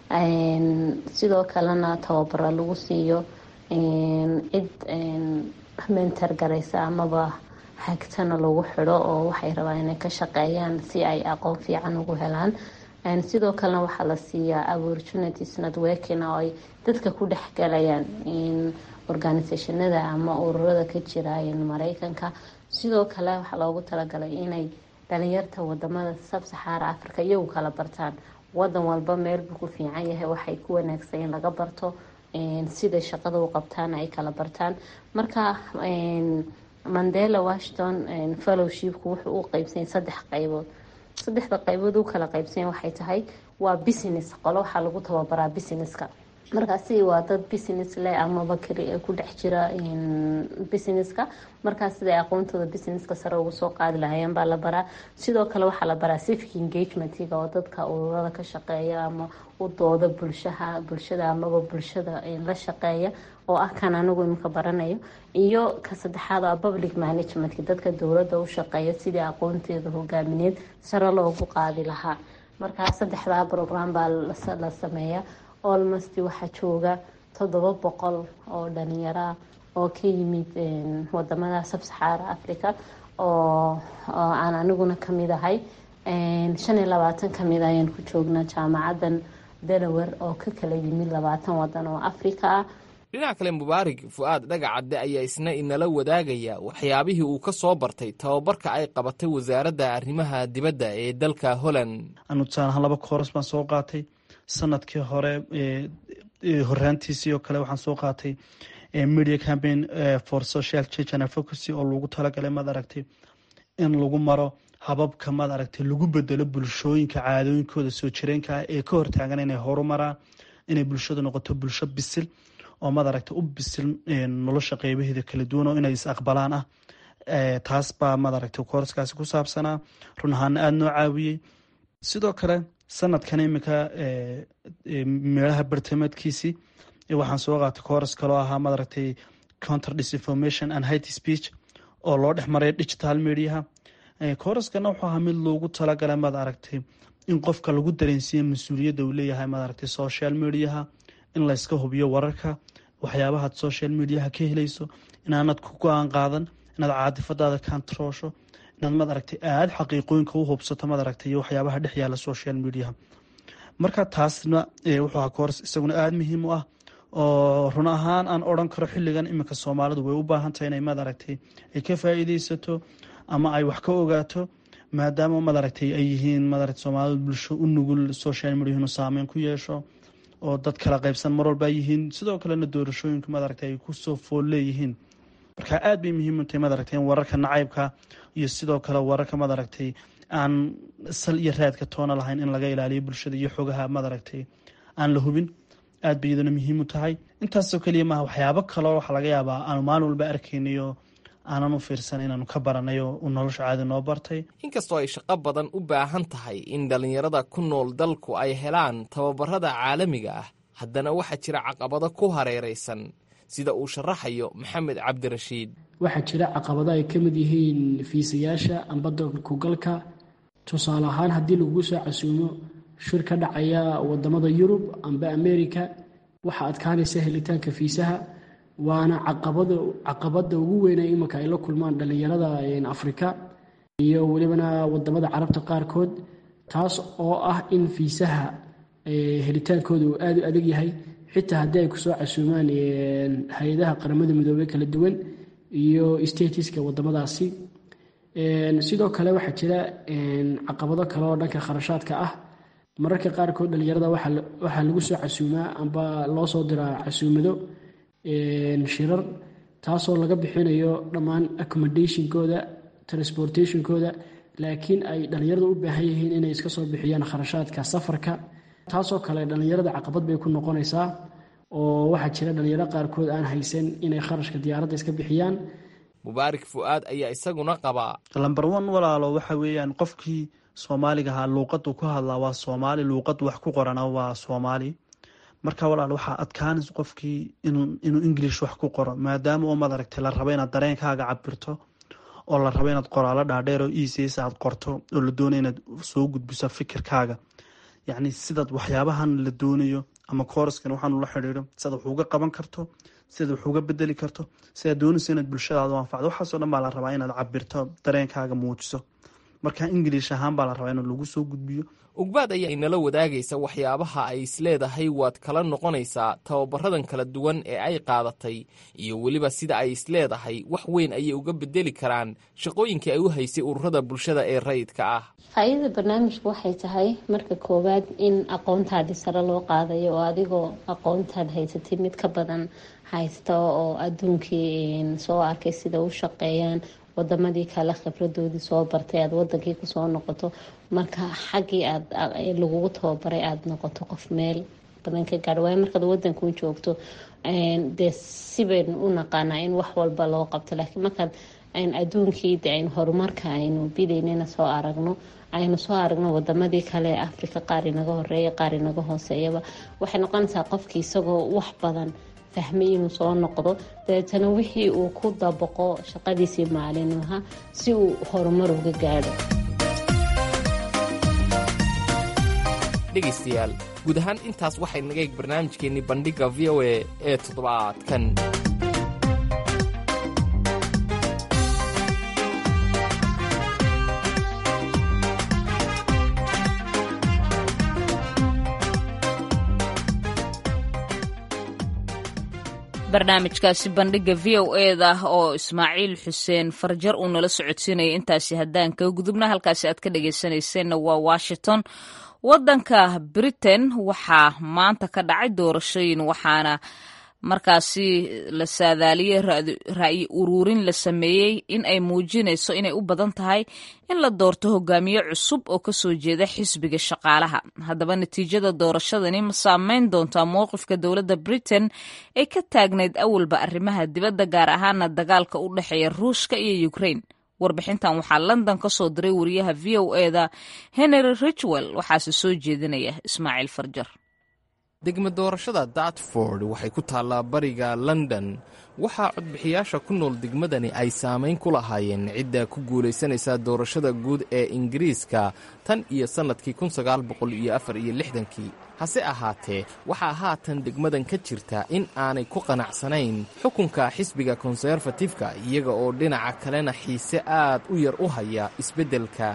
sidoo kalena tababaro lagu siiyo cid mentor garaysa amaba hagtana lagu xidho oo waxay rabaan inay ka shaqeeyaan si ay aqoon fiican ugu helaan sidoo kalena waxaa la siiyaa opportunities networking oo ay dadka ku dhexgalayaan organisationada ama ururada ka jira mareykanka sidoo kale waxaa loogu talagalay inay dhalinyarta wadamada sabsaxaara africa iyagu kala bartaan wadan walba meel buu ku fiican yahay waxay ku wanaagsan in laga barto siday shaqada u qabtaan ay kala bartaan marka mandela washington fellowshipku wuxuu u qeybsanya saddex qaybood saddexda qaybood u kala qaybsanya waxay tahay waa business qolo waxaa lagu tababaraa businesska markaasi waa dad business leh amaba keli ku dhex jira businesska markaas siday aqoontooda businesska sare ugu soo qaadi lahayeen baa la baraa sidoo kale waxaa la baraa civic engagementiga oo dadka ururada ka shaqeeya ama u dooda bulshaha bulshada amaba bulshada la shaqeeya oo ah kan anigu imika baranayo iyo ka saddexaad a public managementka dadka dowladda u shaqeeya sidii aqoonteeda hogaamineed sare loogu qaadi lahaa markaa saddexdaa program baa la sameeya olmost waxaa jooga toddoba boqol oo dhalinyaraa oo ka yimid wadamada sabsaxaara africa oo aan aniguna kamid ahay shan iyo labaatan kamid ayaan ku joognaa jaamacadan delaware oo ka kala yimid labaatan wadan oo africa ah dhinaca kale mubaarig fu-aad dhagacadde ayaa isna inala wadaagaya waxyaabihii uu ka soo bartay tababarka ay qabatay wasaaradda arrimaha dibadda ee dalka holland anu tusaalahaan laba kooras baan soo qaatay sanadkii hore horaantiisii oo kale waxaan soo qaatay media campaign for social change and advocacy oo lagu talagalay maad aragtay in lagu maro hababka maad aragtay lagu bedelo bulshooyinka caadooyinkooda soo jireenka ah ee ka hortaagan inay horumaraan inay bulshadu noqoto bulsho bisil oo maad aragtay u bisil nolosha qeybaheeda kala duwan oo inay is aqbalaan ah taas baa maad aragtay kooraskaasi ku saabsanaa run ahaana aada noo caawiyey sidoo kale sanadkan iminka meelaha bartamaedkiisii waxaan soo qaatay kooras kaloo ahaa maad aragtay counter disinformation and hate speech oo loo dhex maray digital mediaha kooraskana wuxuu ahaa mid loogu talagalay maad aragtay in qofka lagu dareensiiya mas-uuliyadda uu leeyahay maad aragtay social mediaha in layska hubiyo wararka waxyaabahaad social mediaha ka helayso inaanad ku go-aan qaadan inaad caadifadaada kantaroosho inaad maad aragtay aada xaqiiqooyinka u hubsato maad aragtay iyo waxyaabaha dhex yaala social mediaha marka taasna wuxuu ahaa kooras isaguna aada muhiim u ah oo run ahaan aan odran karo xilligan iminka soomaalidu way u baahan tahay inay maad aragtay ay ka faa-iideysato ama ay wax ka ogaato maadaama maad aragtay ay yihiin maad aragtay soomaalidu bulsho u nugul social media inuu saameyn ku yeesho oo dad kala qaybsan mar walba yihiin sidoo kalena doorashooyinka maad aragtay ay kusoo fool leeyihiin marka aada bay muhiim u tahay maad aragtay in wararka nacaybka iyo sidoo kale wararka maad aragtay aan sal iyo raadka toona lahayn in laga ilaaliyo bulshada iyo xogaha maad aragtay aan la hubin aad bay iyaduna muhiim u tahay intaasoo keliya maaha waxyaabo kaloo waxaa laga yaabaa aanu maalin walba arkaynayo aanan u fiirsan inaanu ka baranayo uu nolosha caadi noo bartay inkastoo ay shaqo badan u baahan tahay in dhallinyarada ku nool dalku ay helaan tababarada caalamiga ah haddana waxaa jira caqabado ku hareeraysan sida uu sharaxayo maxamed cabdirashiid waxaa jira caqabado ay ka mid yihiin fiisayaasha amba dalkugalka tusaale ahaan haddii lagu soo casuumo shir ka dhacaya wadamada yurub amba america waxaa adkaanaysa helitaanka fiisaha waana caqabada ugu weyna imanka ay la kulmaan dhallinyarada afrika iyo welibana wadamada carabta qaarkood taas oo ah in fiisaha helitaankooda uu aada u adag yahay xitaa haddii ay kusoo casuumaan hay-adaha qaramada midoobey kala duwan iyo statiska wadamadaasi sidoo kale waxaa jira caqabado kale oo dhanka kharashaadka ah mararka qaarkood dhallinyarada waxaa lagu soo casuumaa amba loo soo diraa casuumado shirar taasoo laga bixinayo dhammaan accommodationkooda transportationkooda laakiin ay dhallinyarada u baahan yihiin inay iska soo bixiyaan kharashaadka safarka taasoo kale dhallinyarada caqabad bay ku noqonaysaa oo waxaa jira dhallinyaro qaarkood aan haysan inay kharashka diyaaradda iska bixiyaan mubaarik fu'aad ayaa isaguna qabaa lamber one walaalo waxa weeyaan qofkii soomaaliga ahaa luuqadu ku hadlaa waa soomaali luuqad wax ku qorana waa soomaali marka walaal waxaa adkaanaysa qofkii inuu english wax ku qoro maadaama oo madaragtay la rabo inaad dareenkaaga cabirto oo la rabo inaad qoraalo dhaadheer oo ecs aad qorto oo la doonayo inaad soo gudbiso fikirkaaga yacni sidaad waxyaabahan la doonayo ama kooraskan waxaan ula xidhiidho sidaad wax uga qaban karto sidaad wax uga bedeli karto sidaad doonayso inaad bulshadaada u anfacdo waxaasoo dhan baa la rabaa inaad cabirto dareenkaaga muujiso marka ingiliish ahaan baa la rabaa in lagu soo gudbiyo ugbaad ayaa inala wadaagaysa waxyaabaha ay isleedahay waad kala noqonaysaa tababaradan kala duwan ee ay qaadatay iyo weliba sida ay isleedahay wax weyn ayay uga bedeli karaan shaqooyinkii ay u haysay ururada bulshada ee rayidka ah faa-iidada barnaamijku waxay tahay marka koowaad in aqoontaadii sare loo qaadayo oo adigoo aqoontaad haysatay mid ka badan haysta oo adduunkii soo arkay sida u shaqeeyaan wadamadii kale khibradoodii soo bartay aada wadankii kusoo noqoto marka xaggii aad lagugu tababaray aada noqoto qof meel badan ka gaadho waayo markaad wadanku joogto dee sibaynu u naqaanaa in wax walba loo qabto laakiin markaad adduunkii de aynu horumarka aynu bidaynana soo aragno aynu soo aragno wadamadii kale ee africa qaar inaga horeeya qaar inaga hooseeyaba waxay noqonaysaa qofkii isagoo wax badan fahmay inuu soo noqdo dabeetana wixii uu ku dabaqo shaqadiisii maalinlaha si uu horumar uga gaadho dhegaystayaal guud ahaan intaas waxay naga eeg barnaamijkeennii bandhigga v o a ee toddobaadkan barnaamijkaasi bandhigga v o eda oo ismaaciil xuseen farjar uu nala socodsiinaya intaasi haddaan kaga gudubna halkaasi aad ka dhagaysanayseena waa washington waddanka britain waxaa maanta ka dhacay doorashooyin waxaana markaasi la saadaaliyey ra'yi uruurin la sameeyey in ay muujinayso inay u badan tahay in la doorto hogaamiye cusub oo kasoo jeeda xisbiga shaqaalaha haddaba natiijada doorashadani ma saameyn doontaa mowqifka dowladda britain ee ka taagnayd awalba arrimaha dibadda gaar ahaana dagaalka u dhexeeya ruushka iyo ukraine warbixintan waxaa london ka soo diray wariyaha v o eda henry richwell waxaase soo jeedinaya ismaaciil farjar degma doorashada dartford waxay ku taallaa bariga london waxaa codbixiyaasha ku nool degmadani ay saamayn ku lahaayeen cidda ku guulaysanaysa doorashada guud ee ingiriiska tan iyo sannadkii kii hase ahaatee waxaa haatan degmadan ka jirta in aanay ku qanacsanayn xukunka xisbiga konserfatifka iyaga oo dhinaca kalena xiise aad u yar u haya isbeddelka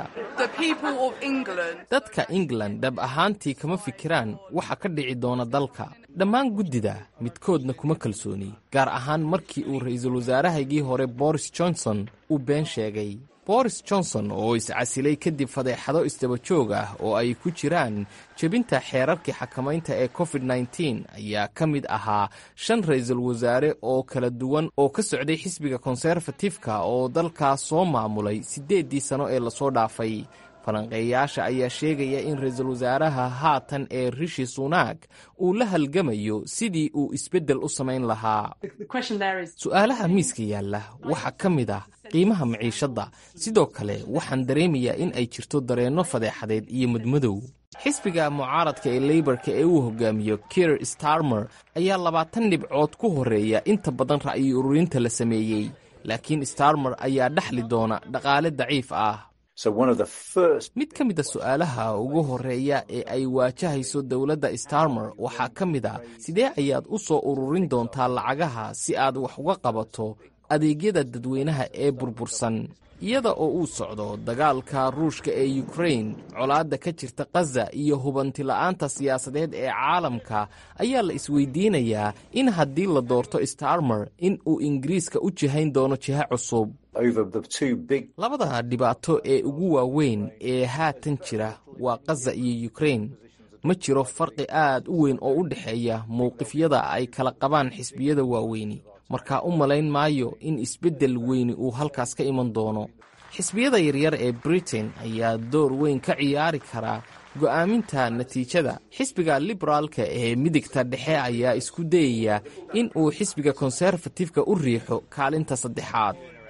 dadka england dhab ahaantii kama fikiraan waxa ka dhici doona dalka dhammaan guddida midkoodna kuma kalsooni gaar ahaan markii uu ra'iisul wasaarahaygii hore boris johnson uu been sheegay boris johnson oo iscasilay kadib fadeexado isdaba joog ah oo ay ku jiraan jebinta xeerarkii xakamaynta ee covid nteen ayaa ka mid ahaa shan ra'iisul wasaare oo kala duwan oo ka socday xisbiga konserfatifka oo dalkaas soo maamulay siddeeddii sano ee lasoo dhaafay falanqeeyaasha ayaa sheegaya in ra-iisul wasaaraha haatan ee rishi sunaag uu la halgamayo sidii uu isbeddel u samayn lahaa su'aalaha miiska yaalla waxaa ka mid ah qiimaha maciishadda sidoo kale waxaan dareemayaa in ay jirto dareenno fadeexadeed iyo mudmadow xisbiga mucaaradka ee leybarka ee uu hogaamiyo kier starmer ayaa labaatan dhibcood ku horreeya inta badan ra'yi ururinta la sameeyey laakiin starmer ayaa dhexli doona dhaqaale daciif ah mid ka mida su'aalaha ugu horreeya ee ay waajahayso dowladda starmer waxaa ka mid a sidee ayaad u soo ururin doontaa lacagaha si aad wax uga qabato adeegyada dadweynaha ee burbursan iyada oo uu socdo dagaalka ruushka ee yukrain colaadda ka jirta khaza iyo hubantila'aanta siyaasadeed ee caalamka ayaa la isweydiinayaa in haddii la doorto starmer in uu ingiriiska u jihayn doono jiha cusub labada dhibaato ee ugu waaweyn ee haatan jira waa khaza iyo yukrain ma jiro farqi aad u weyn oo u dhexeeya mowqifyada ay kala qabaan xisbiyada waaweyni markaa u malayn maayo in isbeddel weyni uu halkaas ka iman doono xisbiyada yaryar ee britain ayaa door weyn ka ciyaari karaa go'aaminta natiijada xisbiga liberaalka ee midigta dhexe ayaa isku dayaya in uu xisbiga konserfatifka u riixo kaalinta saddexaad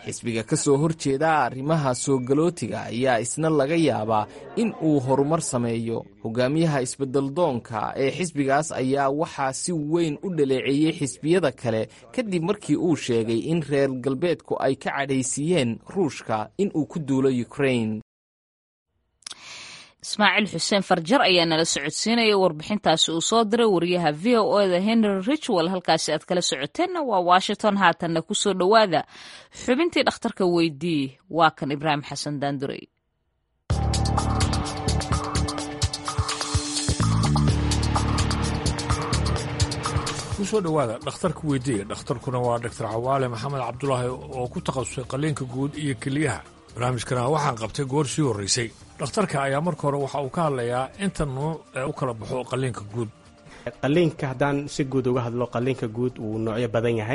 xisbiga ka soo horjeeda arrimaha soo galootiga ayaa isna laga yaabaa in uu horumar sameeyo hogaamiyaha isbeddeldoonka ee xisbigaas ayaa waxaa si weyn u dhaleeceeyey xisbiyada kale kadib markii uu sheegay in reer galbeedku ay ka cadhaysiiyeen ruushka in uu ku duulo ukrain ismaaciil xuseen farjar ayaa nala socodsiinaya warbixintaasi uu soo diray wariyaha v o eda henry richwell halkaasi aad kala socoteenna waa washington haatanna kusoo dhowaada xubintii dhakhtarka weydii waa kan ibraahim xasan daandurey kusoo dhowaada dhakhtarka weydiiya dhakhtarkuna waa doctor cawaale maxamed cabdulaahi oo ku takhasusay qalliinka guud iyo keliyaha barnaamijkana waxaan qabtay goor sii horraysay dhakhtarka ayaa marka hore waxa uu ka hadlayaa inta nuuc ee u kala baxo qalliinka guud qalliinka haddaan si guud uga hadlo qalliinka guud wuu noocyo badan yahay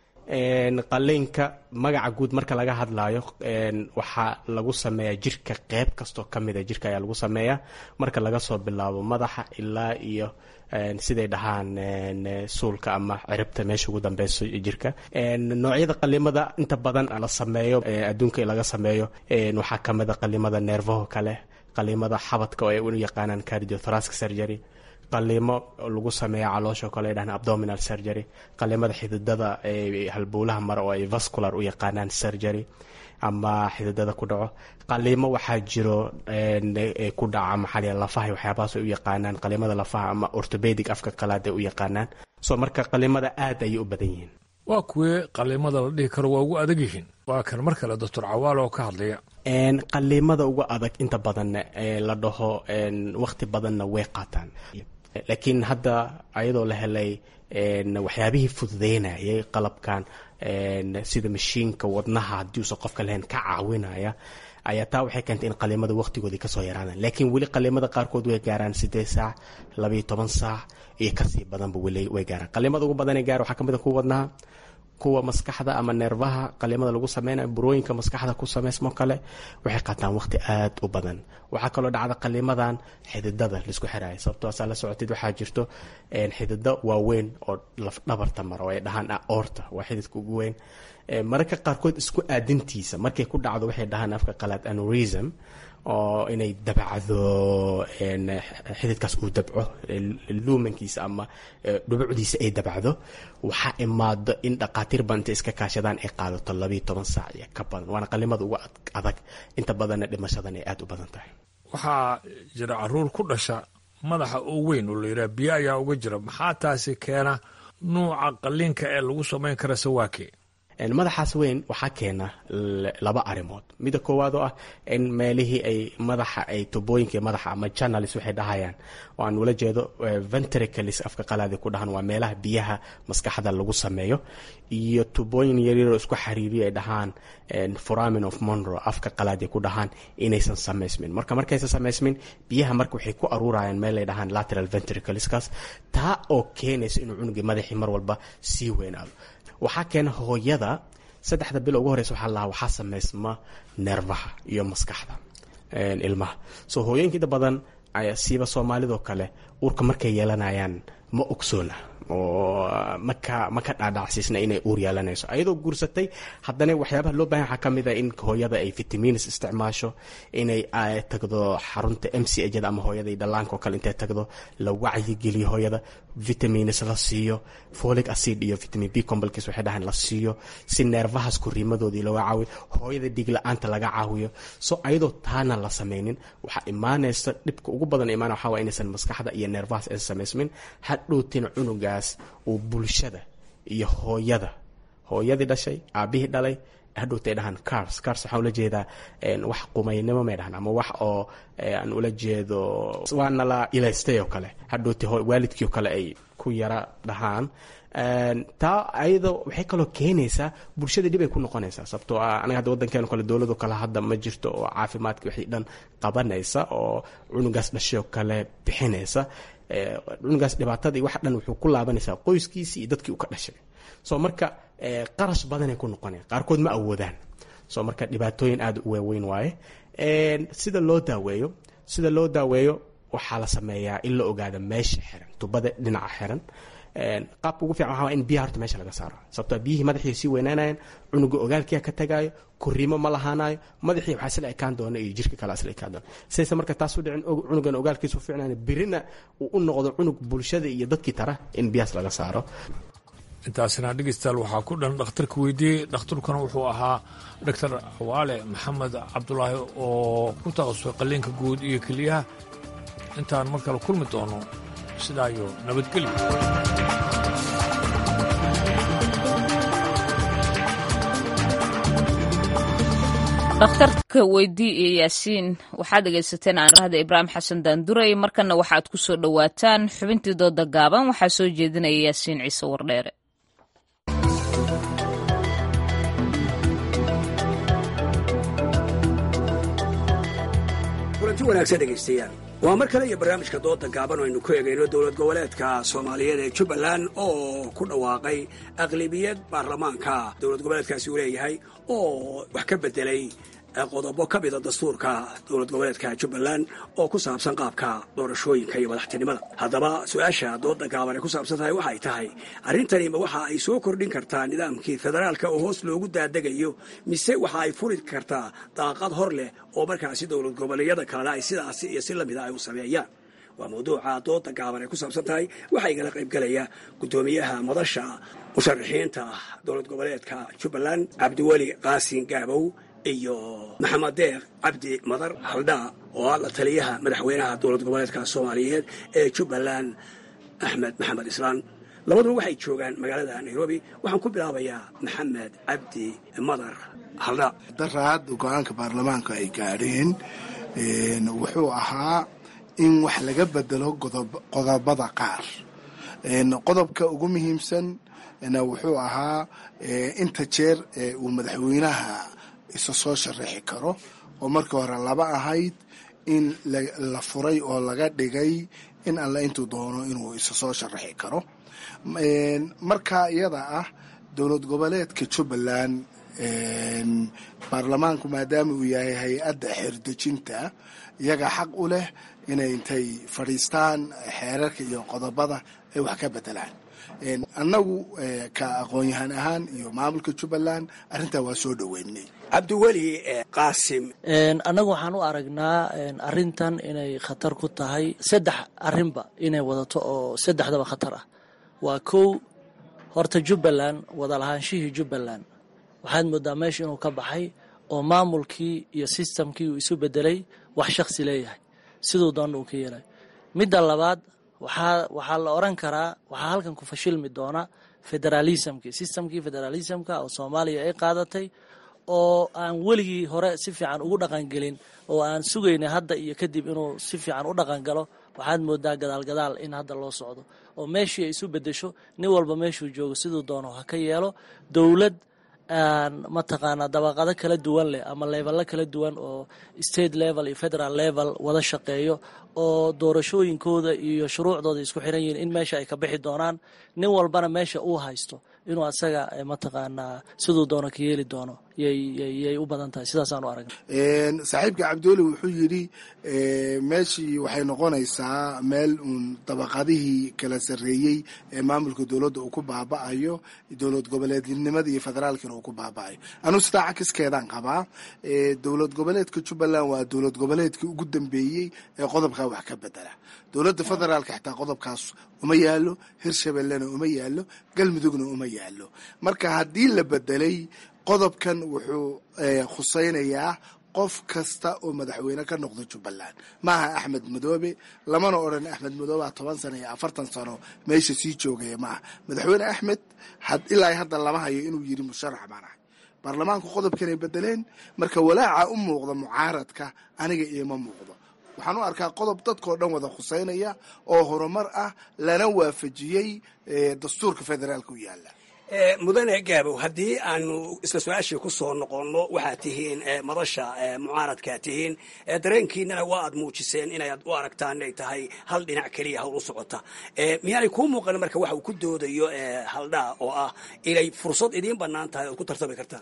qalliinka magaca guud marka laga hadlaayo waxaa lagu sameeyaa jirka qeyb kastoo ka mida jirka ayaa lagu sameeyaa marka laga soo bilaabo madaxa ilaa iyo siday dhahaan suulka ama ciribta meesha ugu dambeyso jirka noocyada qalimada inta badan la sameeyo adduunka laga sameeyo waxaa kamida qalimada neerfaho kale qalimada xabadka oo ay u yaqaanaan cardiothoracic surgery qalimo lagu sameeya caloosha kale dhahan abdominal surgery qalimada xididada halbowlaha mare oo ay vascular u yaqaanaan surgery ama xididada ku dhaco qalimo waxaa jiro ku dhaca maxaa lafaha waxyaabahaas ay u yaqaanaan qalimada lafaha ama orthopedic afka qalaad ay u yaqaanaan so marka qalimada aad ayay u badan yihiin waa kuwee qalimada la dhihi karo waa ugu adag yihiin waa kan mar kale doctor cawaal oo ka hadlaya qalimada uga adag inta badanna la dhaho waqti badanna way qaataan laakiin hadda ayadoo la helay waxyaabihii fududeynayay qalabkan sida mashiinka wadnaha haddii uusan qofka lahayn ka caawinaya ayaa taa waxay keentay in qalimada waqtigoodii kasoo yaraadaan laakiin weli qalimada qaarkood way gaaraan sideed saac labayo toban saac iyo kasii badanba weli way gaaraan qalimada ugu badanee gaar waxaa kamid a kuwa wadnaha kuwa maskaxda ama neerfaha qalimada lagu sameynayo burooyinka maskaxda ku sameysmo kale waxay qaataan waqti aad u badan waxaa kaloo dhacda qalimadan xididada laisku xiraayo sababtoo asaa la socotid waxaa jirto xidida waaweyn oo lafdhabarta mara oo ay dhahaan aorta waa xididka ugu weyn mararka qaarkood isku aadintiisa markay ku dhacdo waxay dhahaan afka qalaad anurism oo inay dabacdo xididkaas uu dabco luumankiisa ama dhubucdiisa ay dabacdo waxaa imaado in dhaqaatiir badan intay iska kaashadaan ay qaadato labayo toban saac iyo ka badan waana qalimada ugu adag inta badanna dhimashadan ay aada u badan tahay waxaa jira caruur ku dhasha madaxa oo weyn oo layidhaha biyo ayaa uga jira maxaa taasi keena nuuca qalliinka ee lagu samayn kara sawaake madaxaas weyn waxaa keena laba arimood mida koowaad oo ah in meelihii ay madaxa ay tubooyinka madaxa ama channels waxay dhahayaan oo aan ula jeedo ventricalis afka qalaadi ku dhahan waa meelaha biyaha maskaxda lagu sameeyo iyo tubooyin yaryaroo isku xiriiriyo ay dhahaan foramin of monro afka qalaadi ku dhahaan inaysan samaysmin marka markaysan samaysmin biyaha marka waxay ku aruurayaan meel ay dhahaan lateral ventricaliskaas taa oo keenaysa inuu cunugii madaxii mar walba sii weynaado waxaa keena hooyada saddexda bilo ugu horeysa waxaa lahaa waxaa sameysma neerfaha iyo maskaxda ilmaha so hooyooyinka inta badan siiba soomaalidoo kale uurka markay yeelanayaan ma ogsoona oo maka ma ka dhaadhacsiisna inay uur yeelanayso ayadoo guursatay haddana waxyaabaha loo bahan waxaa ka mid a in hooyada ay vitamins isticmaasho inay tagdo xarunta m c hda ama hooyada dhallaanka oo kale intay tagdo la wacyigeliyo hooyada vitamins la siiyo folic acid iyo vitamin b complex waxay dhahaan la siiyo si neerfahaas kuriimadoodii looga caawiyo hooyada dhiig la-aanta laga caawiyo so ayadoo taana la sameynin waxaa imaanaysa dhibka ugu badan imaana waxaa waa inaysan maskaxda iyo neerfahaas aysan samaysmin hadhowtina cunugaas uu bulshada iyo hooyada hooyadii dhashay aabihii dhalay hadhowta ay dhahaan cars cars waxaan ula jeedaa wax qumaynimo may dhahaan ama wax oo aan ula jeedo waa nala ilaystay oo kale hadhowta waalidkii oo kale ay ku yara dhahaan taa ayadoo waxay kaloo keenaysaa bulshada dhib ay ku noqonaysaa sababtoo ah anaga hadda waddankeenu kale dowlado kale hadda ma jirto oo caafimaadka wixii dhan qabanaysa oo cunugaas dhashay oo kale bixinaysa cunugaas dhibaatadii wax dhan wuxuu ku laabanaysaa qoyskiisii iyo dadkii uu ka dhashay so marka qarash badanay ku noqonaya qaarkood ma awoodaan so marka dhibaatooyin aada u waaweyn waaye sida loo daaweeyo sida loo daaweeyo waxaa la sameeyaa in la ogaado meesha xiran tubada dhinaca xiran qaabka ugu fiican waxaa in biyaha horta meesha laga saaro sababtoo biyihii madaxii sii weynaanayaan cunuga ogaalkiia ka tagaayo kuriimo ma lahaanayo madaxii waxaa isla ekaan doona iyo jirka kale isla ekaan doona sidayse marka taas u dhicin cunugan ogaalkiisu fiicnaan birina uu u noqdo cunug bulshada iyo dadkii tara in biyahaas laga saaro intaasina dhegeystayaal waxaa ku dhan dhakhtarka weydiiyey dhakhtarkuna wuxuu ahaa doctor cawaale maxamed cabdulaahi oo ku takhasusay qalliinka guud iyo keliyaha intaan mar kale kulmi doono sidaa iyo nabadgelyo dhakhtarka weydii iyo yaasiin waxaad dhegaysateen aanrahda ibraahim xasan daanduray markana waxaad ku soo dhowaataan xubintii dooda gaaban waxaa soo jeedinaya yaasiin ciise wardheere kulanti wanaagsan dhegaystayaal waa mar kale iyo barnaamijka dooda gaaban oo aynu ku eegayno dowlad goboleedka soomaaliyeed ee jubbaland oo ku dhawaaqay aqlibiyad baarlamaanka dowlad goboleedkaasi uu leeyahay oo wax ka bedelay qodobo ka mida dastuurka dowlad goboleedka jubbaland oo ku saabsan qaabka doorashooyinka iyo madaxtinimada haddaba su-aasha dooda gaaban ay ku saabsan tahay waxay tahay arrintanima waxa ay soo kordhin kartaa nidaamkii federaalka oo hoos loogu daadegayo mise waxa ay furi kartaa daaqad hor leh oo markaasi dowlad goboleedyada kalena ay sidaasi iyo si lamida ay u sameeyaan waa mawduuca dooda gaaban ay ku saabsan tahay waxaa igala qaybgalaya guddoomiyaha madasha musharaxiinta dowlad goboleedka jubbaland cabdiweli qaasin gaabow iyo maxamed deeq cabdi madar haldhaa oo ah la taliyaha madaxweynaha dowlad goboleedka soomaaliyeed ee jubbaland axmed maxamed islaan labaduba waxay joogaan magaalada nairobi waxaan ku bilaabayaa maxamed cabdi madar haldhaa daraad go-aanka baarlamaanka ay gaadheen wuxuu ahaa in wax laga bedelo qodobada qaar qodobka ugu muhiimsan wuxuu ahaa inta jeer uu madaxweynaha isa soo sharaxi karo oo markii hore laba ahayd in la furay oo laga dhigay in alle intuu doono inuu isa soo sharaxi karo markaa iyada ah dowlad goboleedka jubbaland baarlamaanku maadaama uu yahay hay-adda xeerdejinta iyaga xaq u leh inay intay fadhiistaan xeerarka iyo qodobada ay wax ka bedelaan annagu ka aqoon-yahaan ahaan iyo maamulka jubbaland arrintaa waa soo dhoweynay cabdiweli qaasim annagu waxaan u aragnaa arrintan inay khatar ku tahay saddex arrinba inay wadato oo saddexdaba khatar ah waa kow horta jubbaland wadalahaanshihii jubbaland waxaad moodaa meesha inuu ka baxay oo maamulkii iyo sistamkii uu isu bedelay wax shakhsi leeyahay siduu doonna uu ka yeelay midda labaad waxaa waxaa la oran karaa waxaa halkan ku fashilmi doona federalismkii systemkii federalismka oo soomaaliya ay qaadatay oo aan weligii hore si fiican ugu dhaqangelin oo aan sugaynay hadda iyo kadib inuu si fiican u dhaqangalo waxaad moodaa gadaalgadaal in hadda loo socdo oo meeshii ay isu bedesho nin walba meeshuu joogo siduu doono ha ka yeelo dowlad mataqaanaa dabaqado kala duwan leh ama leebalo kala duwan oo state level iyo federal level wada shaqeeyo oo doorashooyinkooda iyo shuruucdooda isku xiran yihiin in meesha ay ka bixi doonaan nin walbana meesha uu haysto inuu asaga mataqaanaa siduu doono ka yeeli doono yay u badan tahay sidaasaan u aragna saaxiibka cabdiweli wuxuu yidhi meeshii waxay noqonaysaa meel uun dabaqadihii kala sarreeyey ee maamulka dowladda uu ku baaba'ayo dowlad goboleednimada iyo federaalkina uu ku baaba'ayo anuu sidaa cakiskeedaan qabaa dowlad goboleedka jubbaland waa dowlad goboleedkii ugu dambeeyey ee qodobkaa wax ka bedela dowladda federaalka xitaa qodobkaas uma yaalo hirshabellena uma yaalo galmudugna uma yaalo marka haddii la bedelay qodobkan wuxuu khusaynayaa qof kasta oo madaxweyne ka noqda jubbaland maaha axmed madoobe lamana odhan axmed madoobe toban sano iyo afartan sano meesha sii joogaya maaha madaxweyne axmed ilaa hadda lama hayo inuu yiri musharax baan ahay baarlamaanku qodobkanay bedeleen marka walaaca u muuqda mucaaradka aniga ioma muuqdo waxaan u arkaa qodob dadkao dhan wada khuseynaya oo horumar ah lana waafajiyey dastuurka federaalka u yaala mudane gaabow haddii aanu isla su-aashii ku soo noqonno waxaad tihiin madasha mucaaradkaa tihiin dareenkiinana waa aad muujiseen inaad u aragtaan inay tahay hal dhinac keliya hawl u socota miyaanay kuu muuqan marka waxa uu ku doodayo haldhaa oo ah inay fursad idiin bannaan tahay ood ku tartami kartaan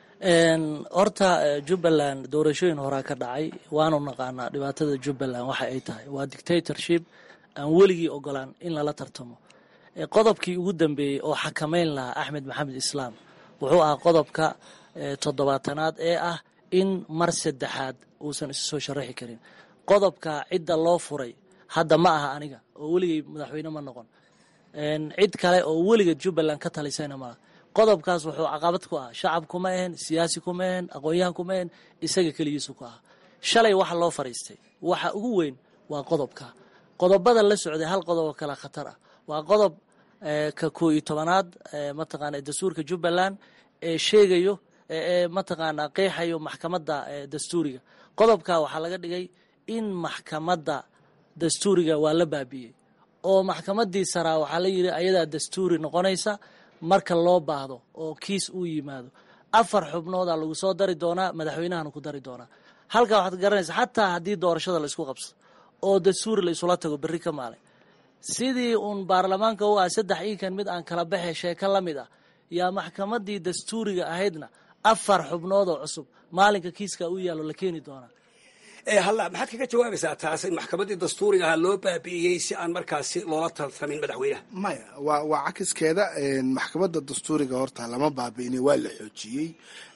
horta jubbaland doorashooyin horaa ka dhacay waanu naqaanaa dhibaatada jubbaland waxa ay tahay waa dictatorship aan weligii ogolaan in lala tartamo qodobkii ugu dambeeyey oo xakamayn lahaa axmed maxamed islaam wuxuu ahaa qodobka toddobaatanaad ee ah in mar saddexaad uusan isu soo sharaxi karin qodobka cidda loo furay hadda ma aha aniga oo weligay madaxweyne ma noqon cid kale oo weligeed jubbaland ka talisayna malaha qodobkaas wuxuu caqabad ku ah shacab kuma ahen siyaasi kuma ahen aqoon-yahan kuma ahen isaga keligiisu ku aha shalay waxa loo fariistay waxa ugu weyn waa qodobka qodobada la socday hal qodob oo kale khatar ah waa qodob ka koo iyo tobanaad mataqaana dastuurka jubbaland ee sheegayo ee mataqaanaa qeexayo maxkamadda dastuuriga qodobka waxaa laga dhigay in maxkamadda dastuuriga waa la baabi'iyey oo maxkamaddii saraa waxaa la yidhi ayadaa dastuuri noqonaysa marka loo baahdo oo kiis uu yimaado afar xubnoodaa lagu soo dari doonaa madaxweynahana ku dari doonaa halkaa waxaad garanaysa xataa haddii doorashada la isku qabso oo dastuuri la isula tago berri ka maalin sidii uun baarlamaanka u ah saddex iinkan mid aan kala baxe sheeko la mid ah yaa maxkamaddii dastuuriga ahaydna afar xubnood oo cusub maalinka kiiska u yaallo la keeni doonaa halla maxaad kaga jawaabaysaa taas in maxkamaddii dastuuriga ahaa loo baabi'iyey si aan markaasi loola tartamin madaxweynaha maya waa waa cakiskeeda maxkamadda dastuuriga horta lama baabi'inay waa la xoojiyey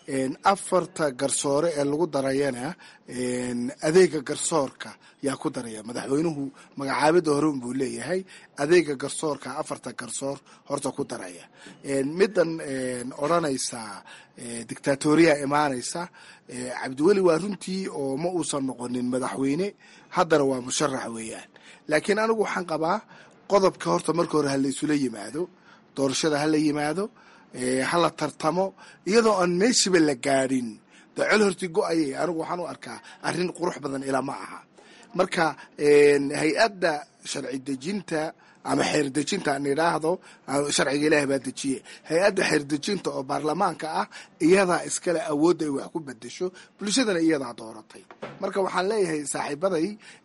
afarta garsoore ee lagu darayana adeega garsoorka yaa ku daraya madaxweynuhu magacaabida hore unbuu leeyahay adeega garsoorka afarta garsoor horta ku daraya middan odranaysa dictatoriya imaanaysa cabdiweli waa runtii oo ma uusan noqonin madaxweyne haddana waa musharax weeyaan laakiin anigu waxaan qabaa qodobka horta marka hore hala isula yimaado doorashada hala yimaado hala tartamo iyadoo aan meeshiba la gaadhin docol horti go-ayay anigu waxaan u arkaa arrin qurux badan ilaa ma aha marka hay-adda sharci dejinta ama xeer dejinta aan idhaahdo sharciga ilaah baa dejiye hay-adda xeer dejinta oo baarlamaanka ah iyadaa iskale awoodda ay wax ku bedesho bulshadana iyadaa dooratay marka waxaan leeyahay saaxiibaday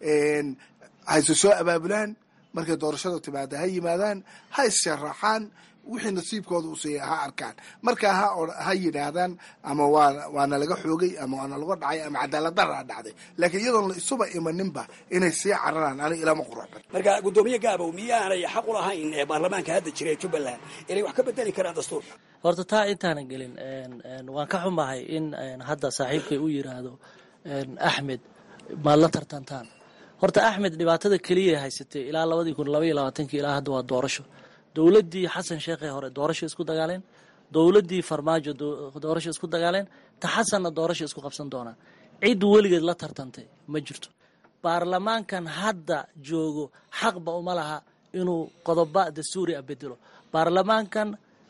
hayse soo abaabulaan markay doorashada timaada ha yimaadaan ha issharaxaan wixii nasiibkooda u siiya ha arkaan markaa ha yidhaahdaan ama waana laga xoogay ama waana laga dhacay ama cadaaladdaraa dhacday laakiin iyadoon la isuba imaninba inay sii cararaan ani ilama quruxban marka guddoomiye gaabow miyaanay xaq u lahayn ee baarlamaanka hadda jira ee jubbaland inay wax ka bedeli karaan dastuurka horta taa intaanan gelin waan ka xumahay in hadda saaxiibkay u yiraahdo axmed maad la tartantaan horta axmed dhibaatada keliya haysatay ilaa labadii kun labaiyo labaatankii ilaa hadda waa doorasho dowladdii xasan sheekhee hore doorasho isku dagaaleen dowladdii farmaajo doorasho isku dagaaleen ta xasanna doorasho isku qabsan doonaan cid weligeed la tartantay ma jirto baarlamaankan hadda joogo xaqba uma laha inuu qodoba dastuuri a bedelo baarlamaankan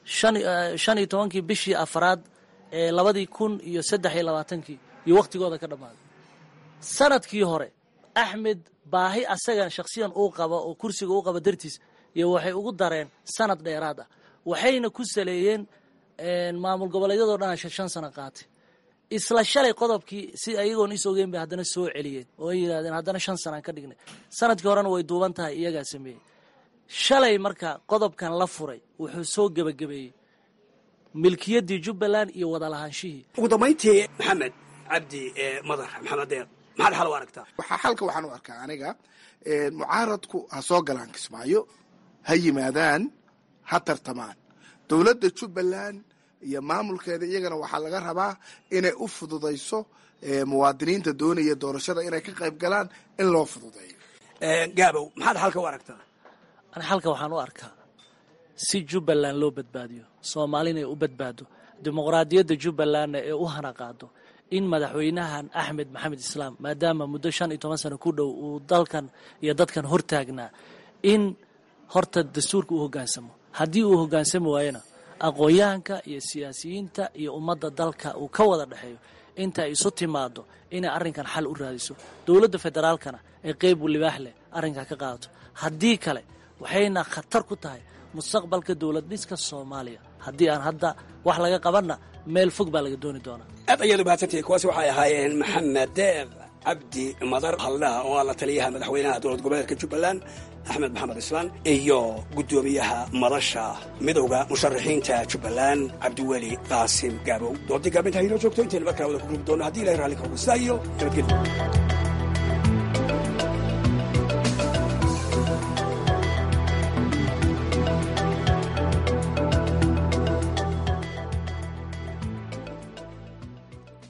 shan iyo tobankii bishii afraad ee labadii kun iyo saddex iyo labaatankii iyo wakhtigooda ka dhammaaday sanadkii hore axmed baahi asaga shakhsiyan uu qaba oo kursiga uu qaba dartiis iyo waxay ugu dareen sanad dheeraad ah waxayna ku saleeyeen maamul goboleedyadoo dhan shan sano qaatay isla shalay qodobkii si ayagoon is ogeyn bay haddana soo celiyeen oo ay yidhahdeen haddana shan sanaan ka dhignay sanadkii horena way duuban tahay iyagaa sameeyey shalay marka qodobkan la furay wuxuu soo gebagabeeyey milkiyaddii jubbaland iyo wadalahaanshihii ugu dambayntii maxamed cabdi madar maxamed deer maxaad xal u aragtaa waxaa xalka waxaan u arkaa aniga mucaaradku ha soo galaan kismaayo ha yimaadaan ha tartamaan dowladda jubbaland iyo maamulkeeda iyagana waxaa laga rabaa inay u fududayso muwaadiniinta doonaya doorashada inay ka qayb galaan in loo fududeeyo gaabow maxaad xalka u aragtaa ani xalka waxaan u arkaa si jubbaland loo badbaadiyo soomaalina ay u badbaado dimuqraadiyadda jubbalandna ee u hana qaado in madaxweynahan axmed maxamed islaam maadaama muddo shan iyo toban sano ku dhow uu dalkan iyo dadkan hortaagnaa in horta dastuurka u hoggaansamo haddii uu hoggaansami waayona aqoon-yahanka iyo siyaasiyiinta iyo ummadda dalka uu ka wada dhexeeyo inta ay isu timaado inay arrinkan xal u raadiso dowladda federaalkana ay qeyb libaax leh arrinkaa ka qaadato haddii kale waxayna khatar ku tahay mustaqbalka dowlad dhiska soomaaliya haddii aan hadda wax laga qabanna meel fog baa laga dooni doonaa aad ayaad u mahadsantihi kuwaasi waxay ahaayeen maxamed deeq cabdi madar haldhaha oo ah la taliyaha madaxweynaha dowlad goboleedka jubbaland axmed maxamed islaan iyo guddoomiyaha madasha midowda musharaxiinta jubbaland cabdiweli qaasim gaabow doodii gaabinta haynoo joogto intaynu markaa wada ku rugi doono haddii ilahay raalli kagu sidaa iyo nabadgelyo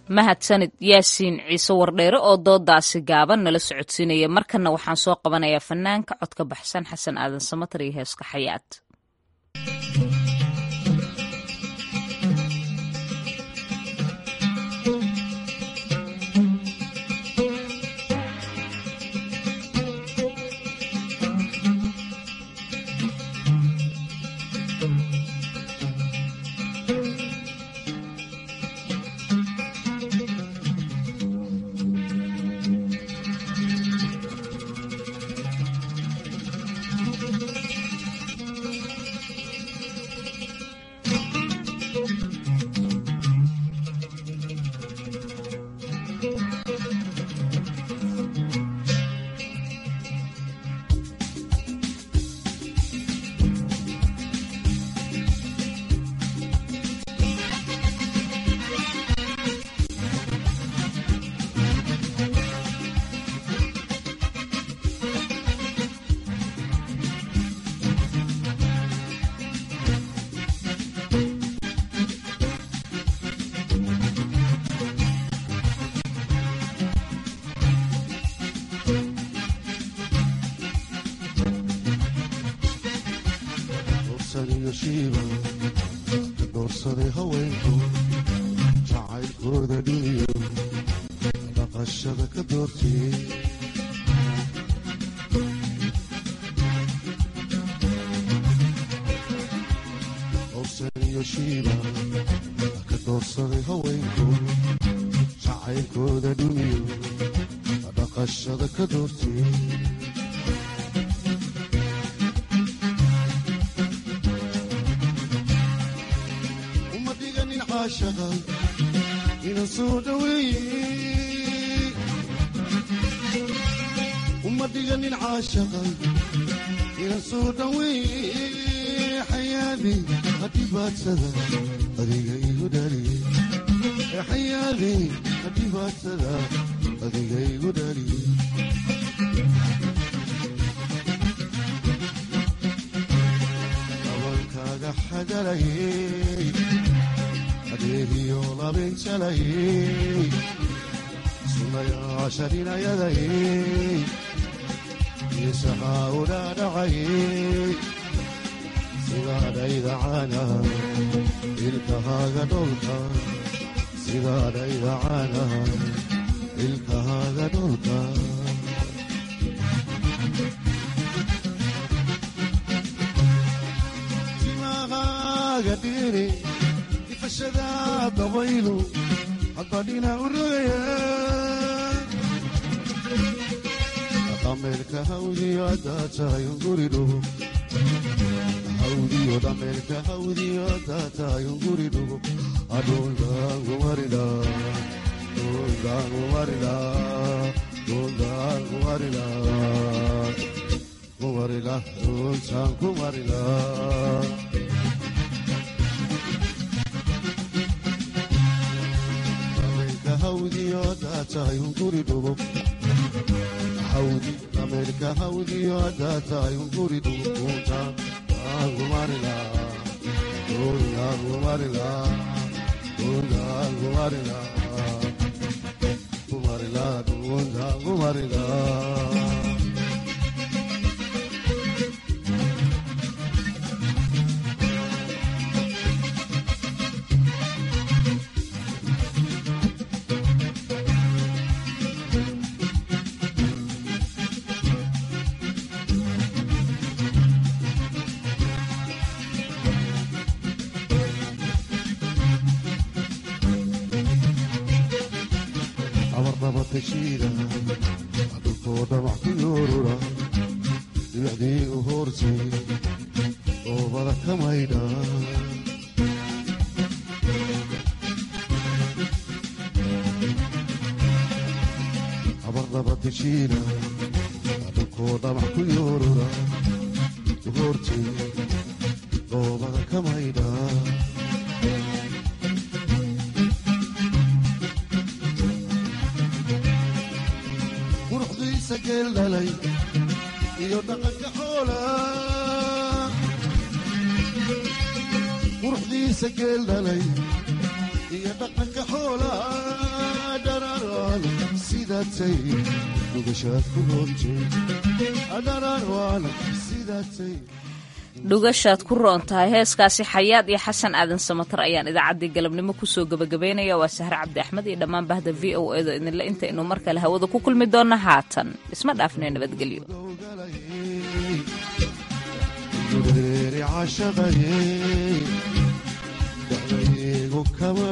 mahadsanid yaasiin ciise wardheere oo doodaasi gaaban nala socodsiinaya markanna waxaan soo qabanayaa fanaanka codka baxsan xasan aadan samatar iyo heeska xayaat doorsaday haweenku jacaylkooda dhiniyo dhaqashada ka doortay owsan iyo shiiba ka doorsaday haweenku jacaylkooda dhiniyo dhaqashada ka doortay inan soo dhaweeye uma dhiganin caashaqa inan soo dhaweeye xayaadi hadhibaadsada adiga igu dhaliye xayaadi hadhibaadsada adiga igu dhaliye dabalkaaga xagalayey adeegiyo labinjalayey sunayaasha dhinayadayey isaxaa udhaadhacayey sidaadhaydacana ilkahaaga dholka sidaadhaydacana ilkahaaga dholka timahaaga dhiri ifashada dabaylu hadbadhina u rogaya dhameerka hawdiyo haddaa tahay unguri dhugo hawdiyo dhameerka hawdiyo haddaa tahay unguri dhugo adhuldaangumarida dhuldaangumarida dhuldaangumarida kumarila dhultaan kumarila hawdiyo haddaa tahay unguri dhugo hawdi dhameerka hawdiyo haddaa tahay unguri dhugo dhultaan aangumarila dhuldaangumarila dhuldaangumarila kumarila dhuldaangumarila abarnabatashiida dhulkoo dhamac ku yoorura dhibicdii u hoortay oobada ka maydha abarnabatashiida dhulkoo dhamac ku yoorura u hoortay oobada ka maydha quruxdiisa geel dhalay iyo dhaqanka xoola quruxdiisa geel dhalay iyo dhaqanka xoola waana sidaatay dhugashaad ku roontay adhanaan waana sidaatay dhugashaad ku roon tahay heeskaasi xayaad iyo xasan aadan samatar ayaan idaacaddii galabnimo kusoo gebagabaynaya waa sahre cabdi axmed iyo dhammaan bahda v o edo idinle intaynu mar kale hawada ku kulmi doonno haatan isma dhaafnee nabadgelyo dureeri cashaqaye dacdaygu kama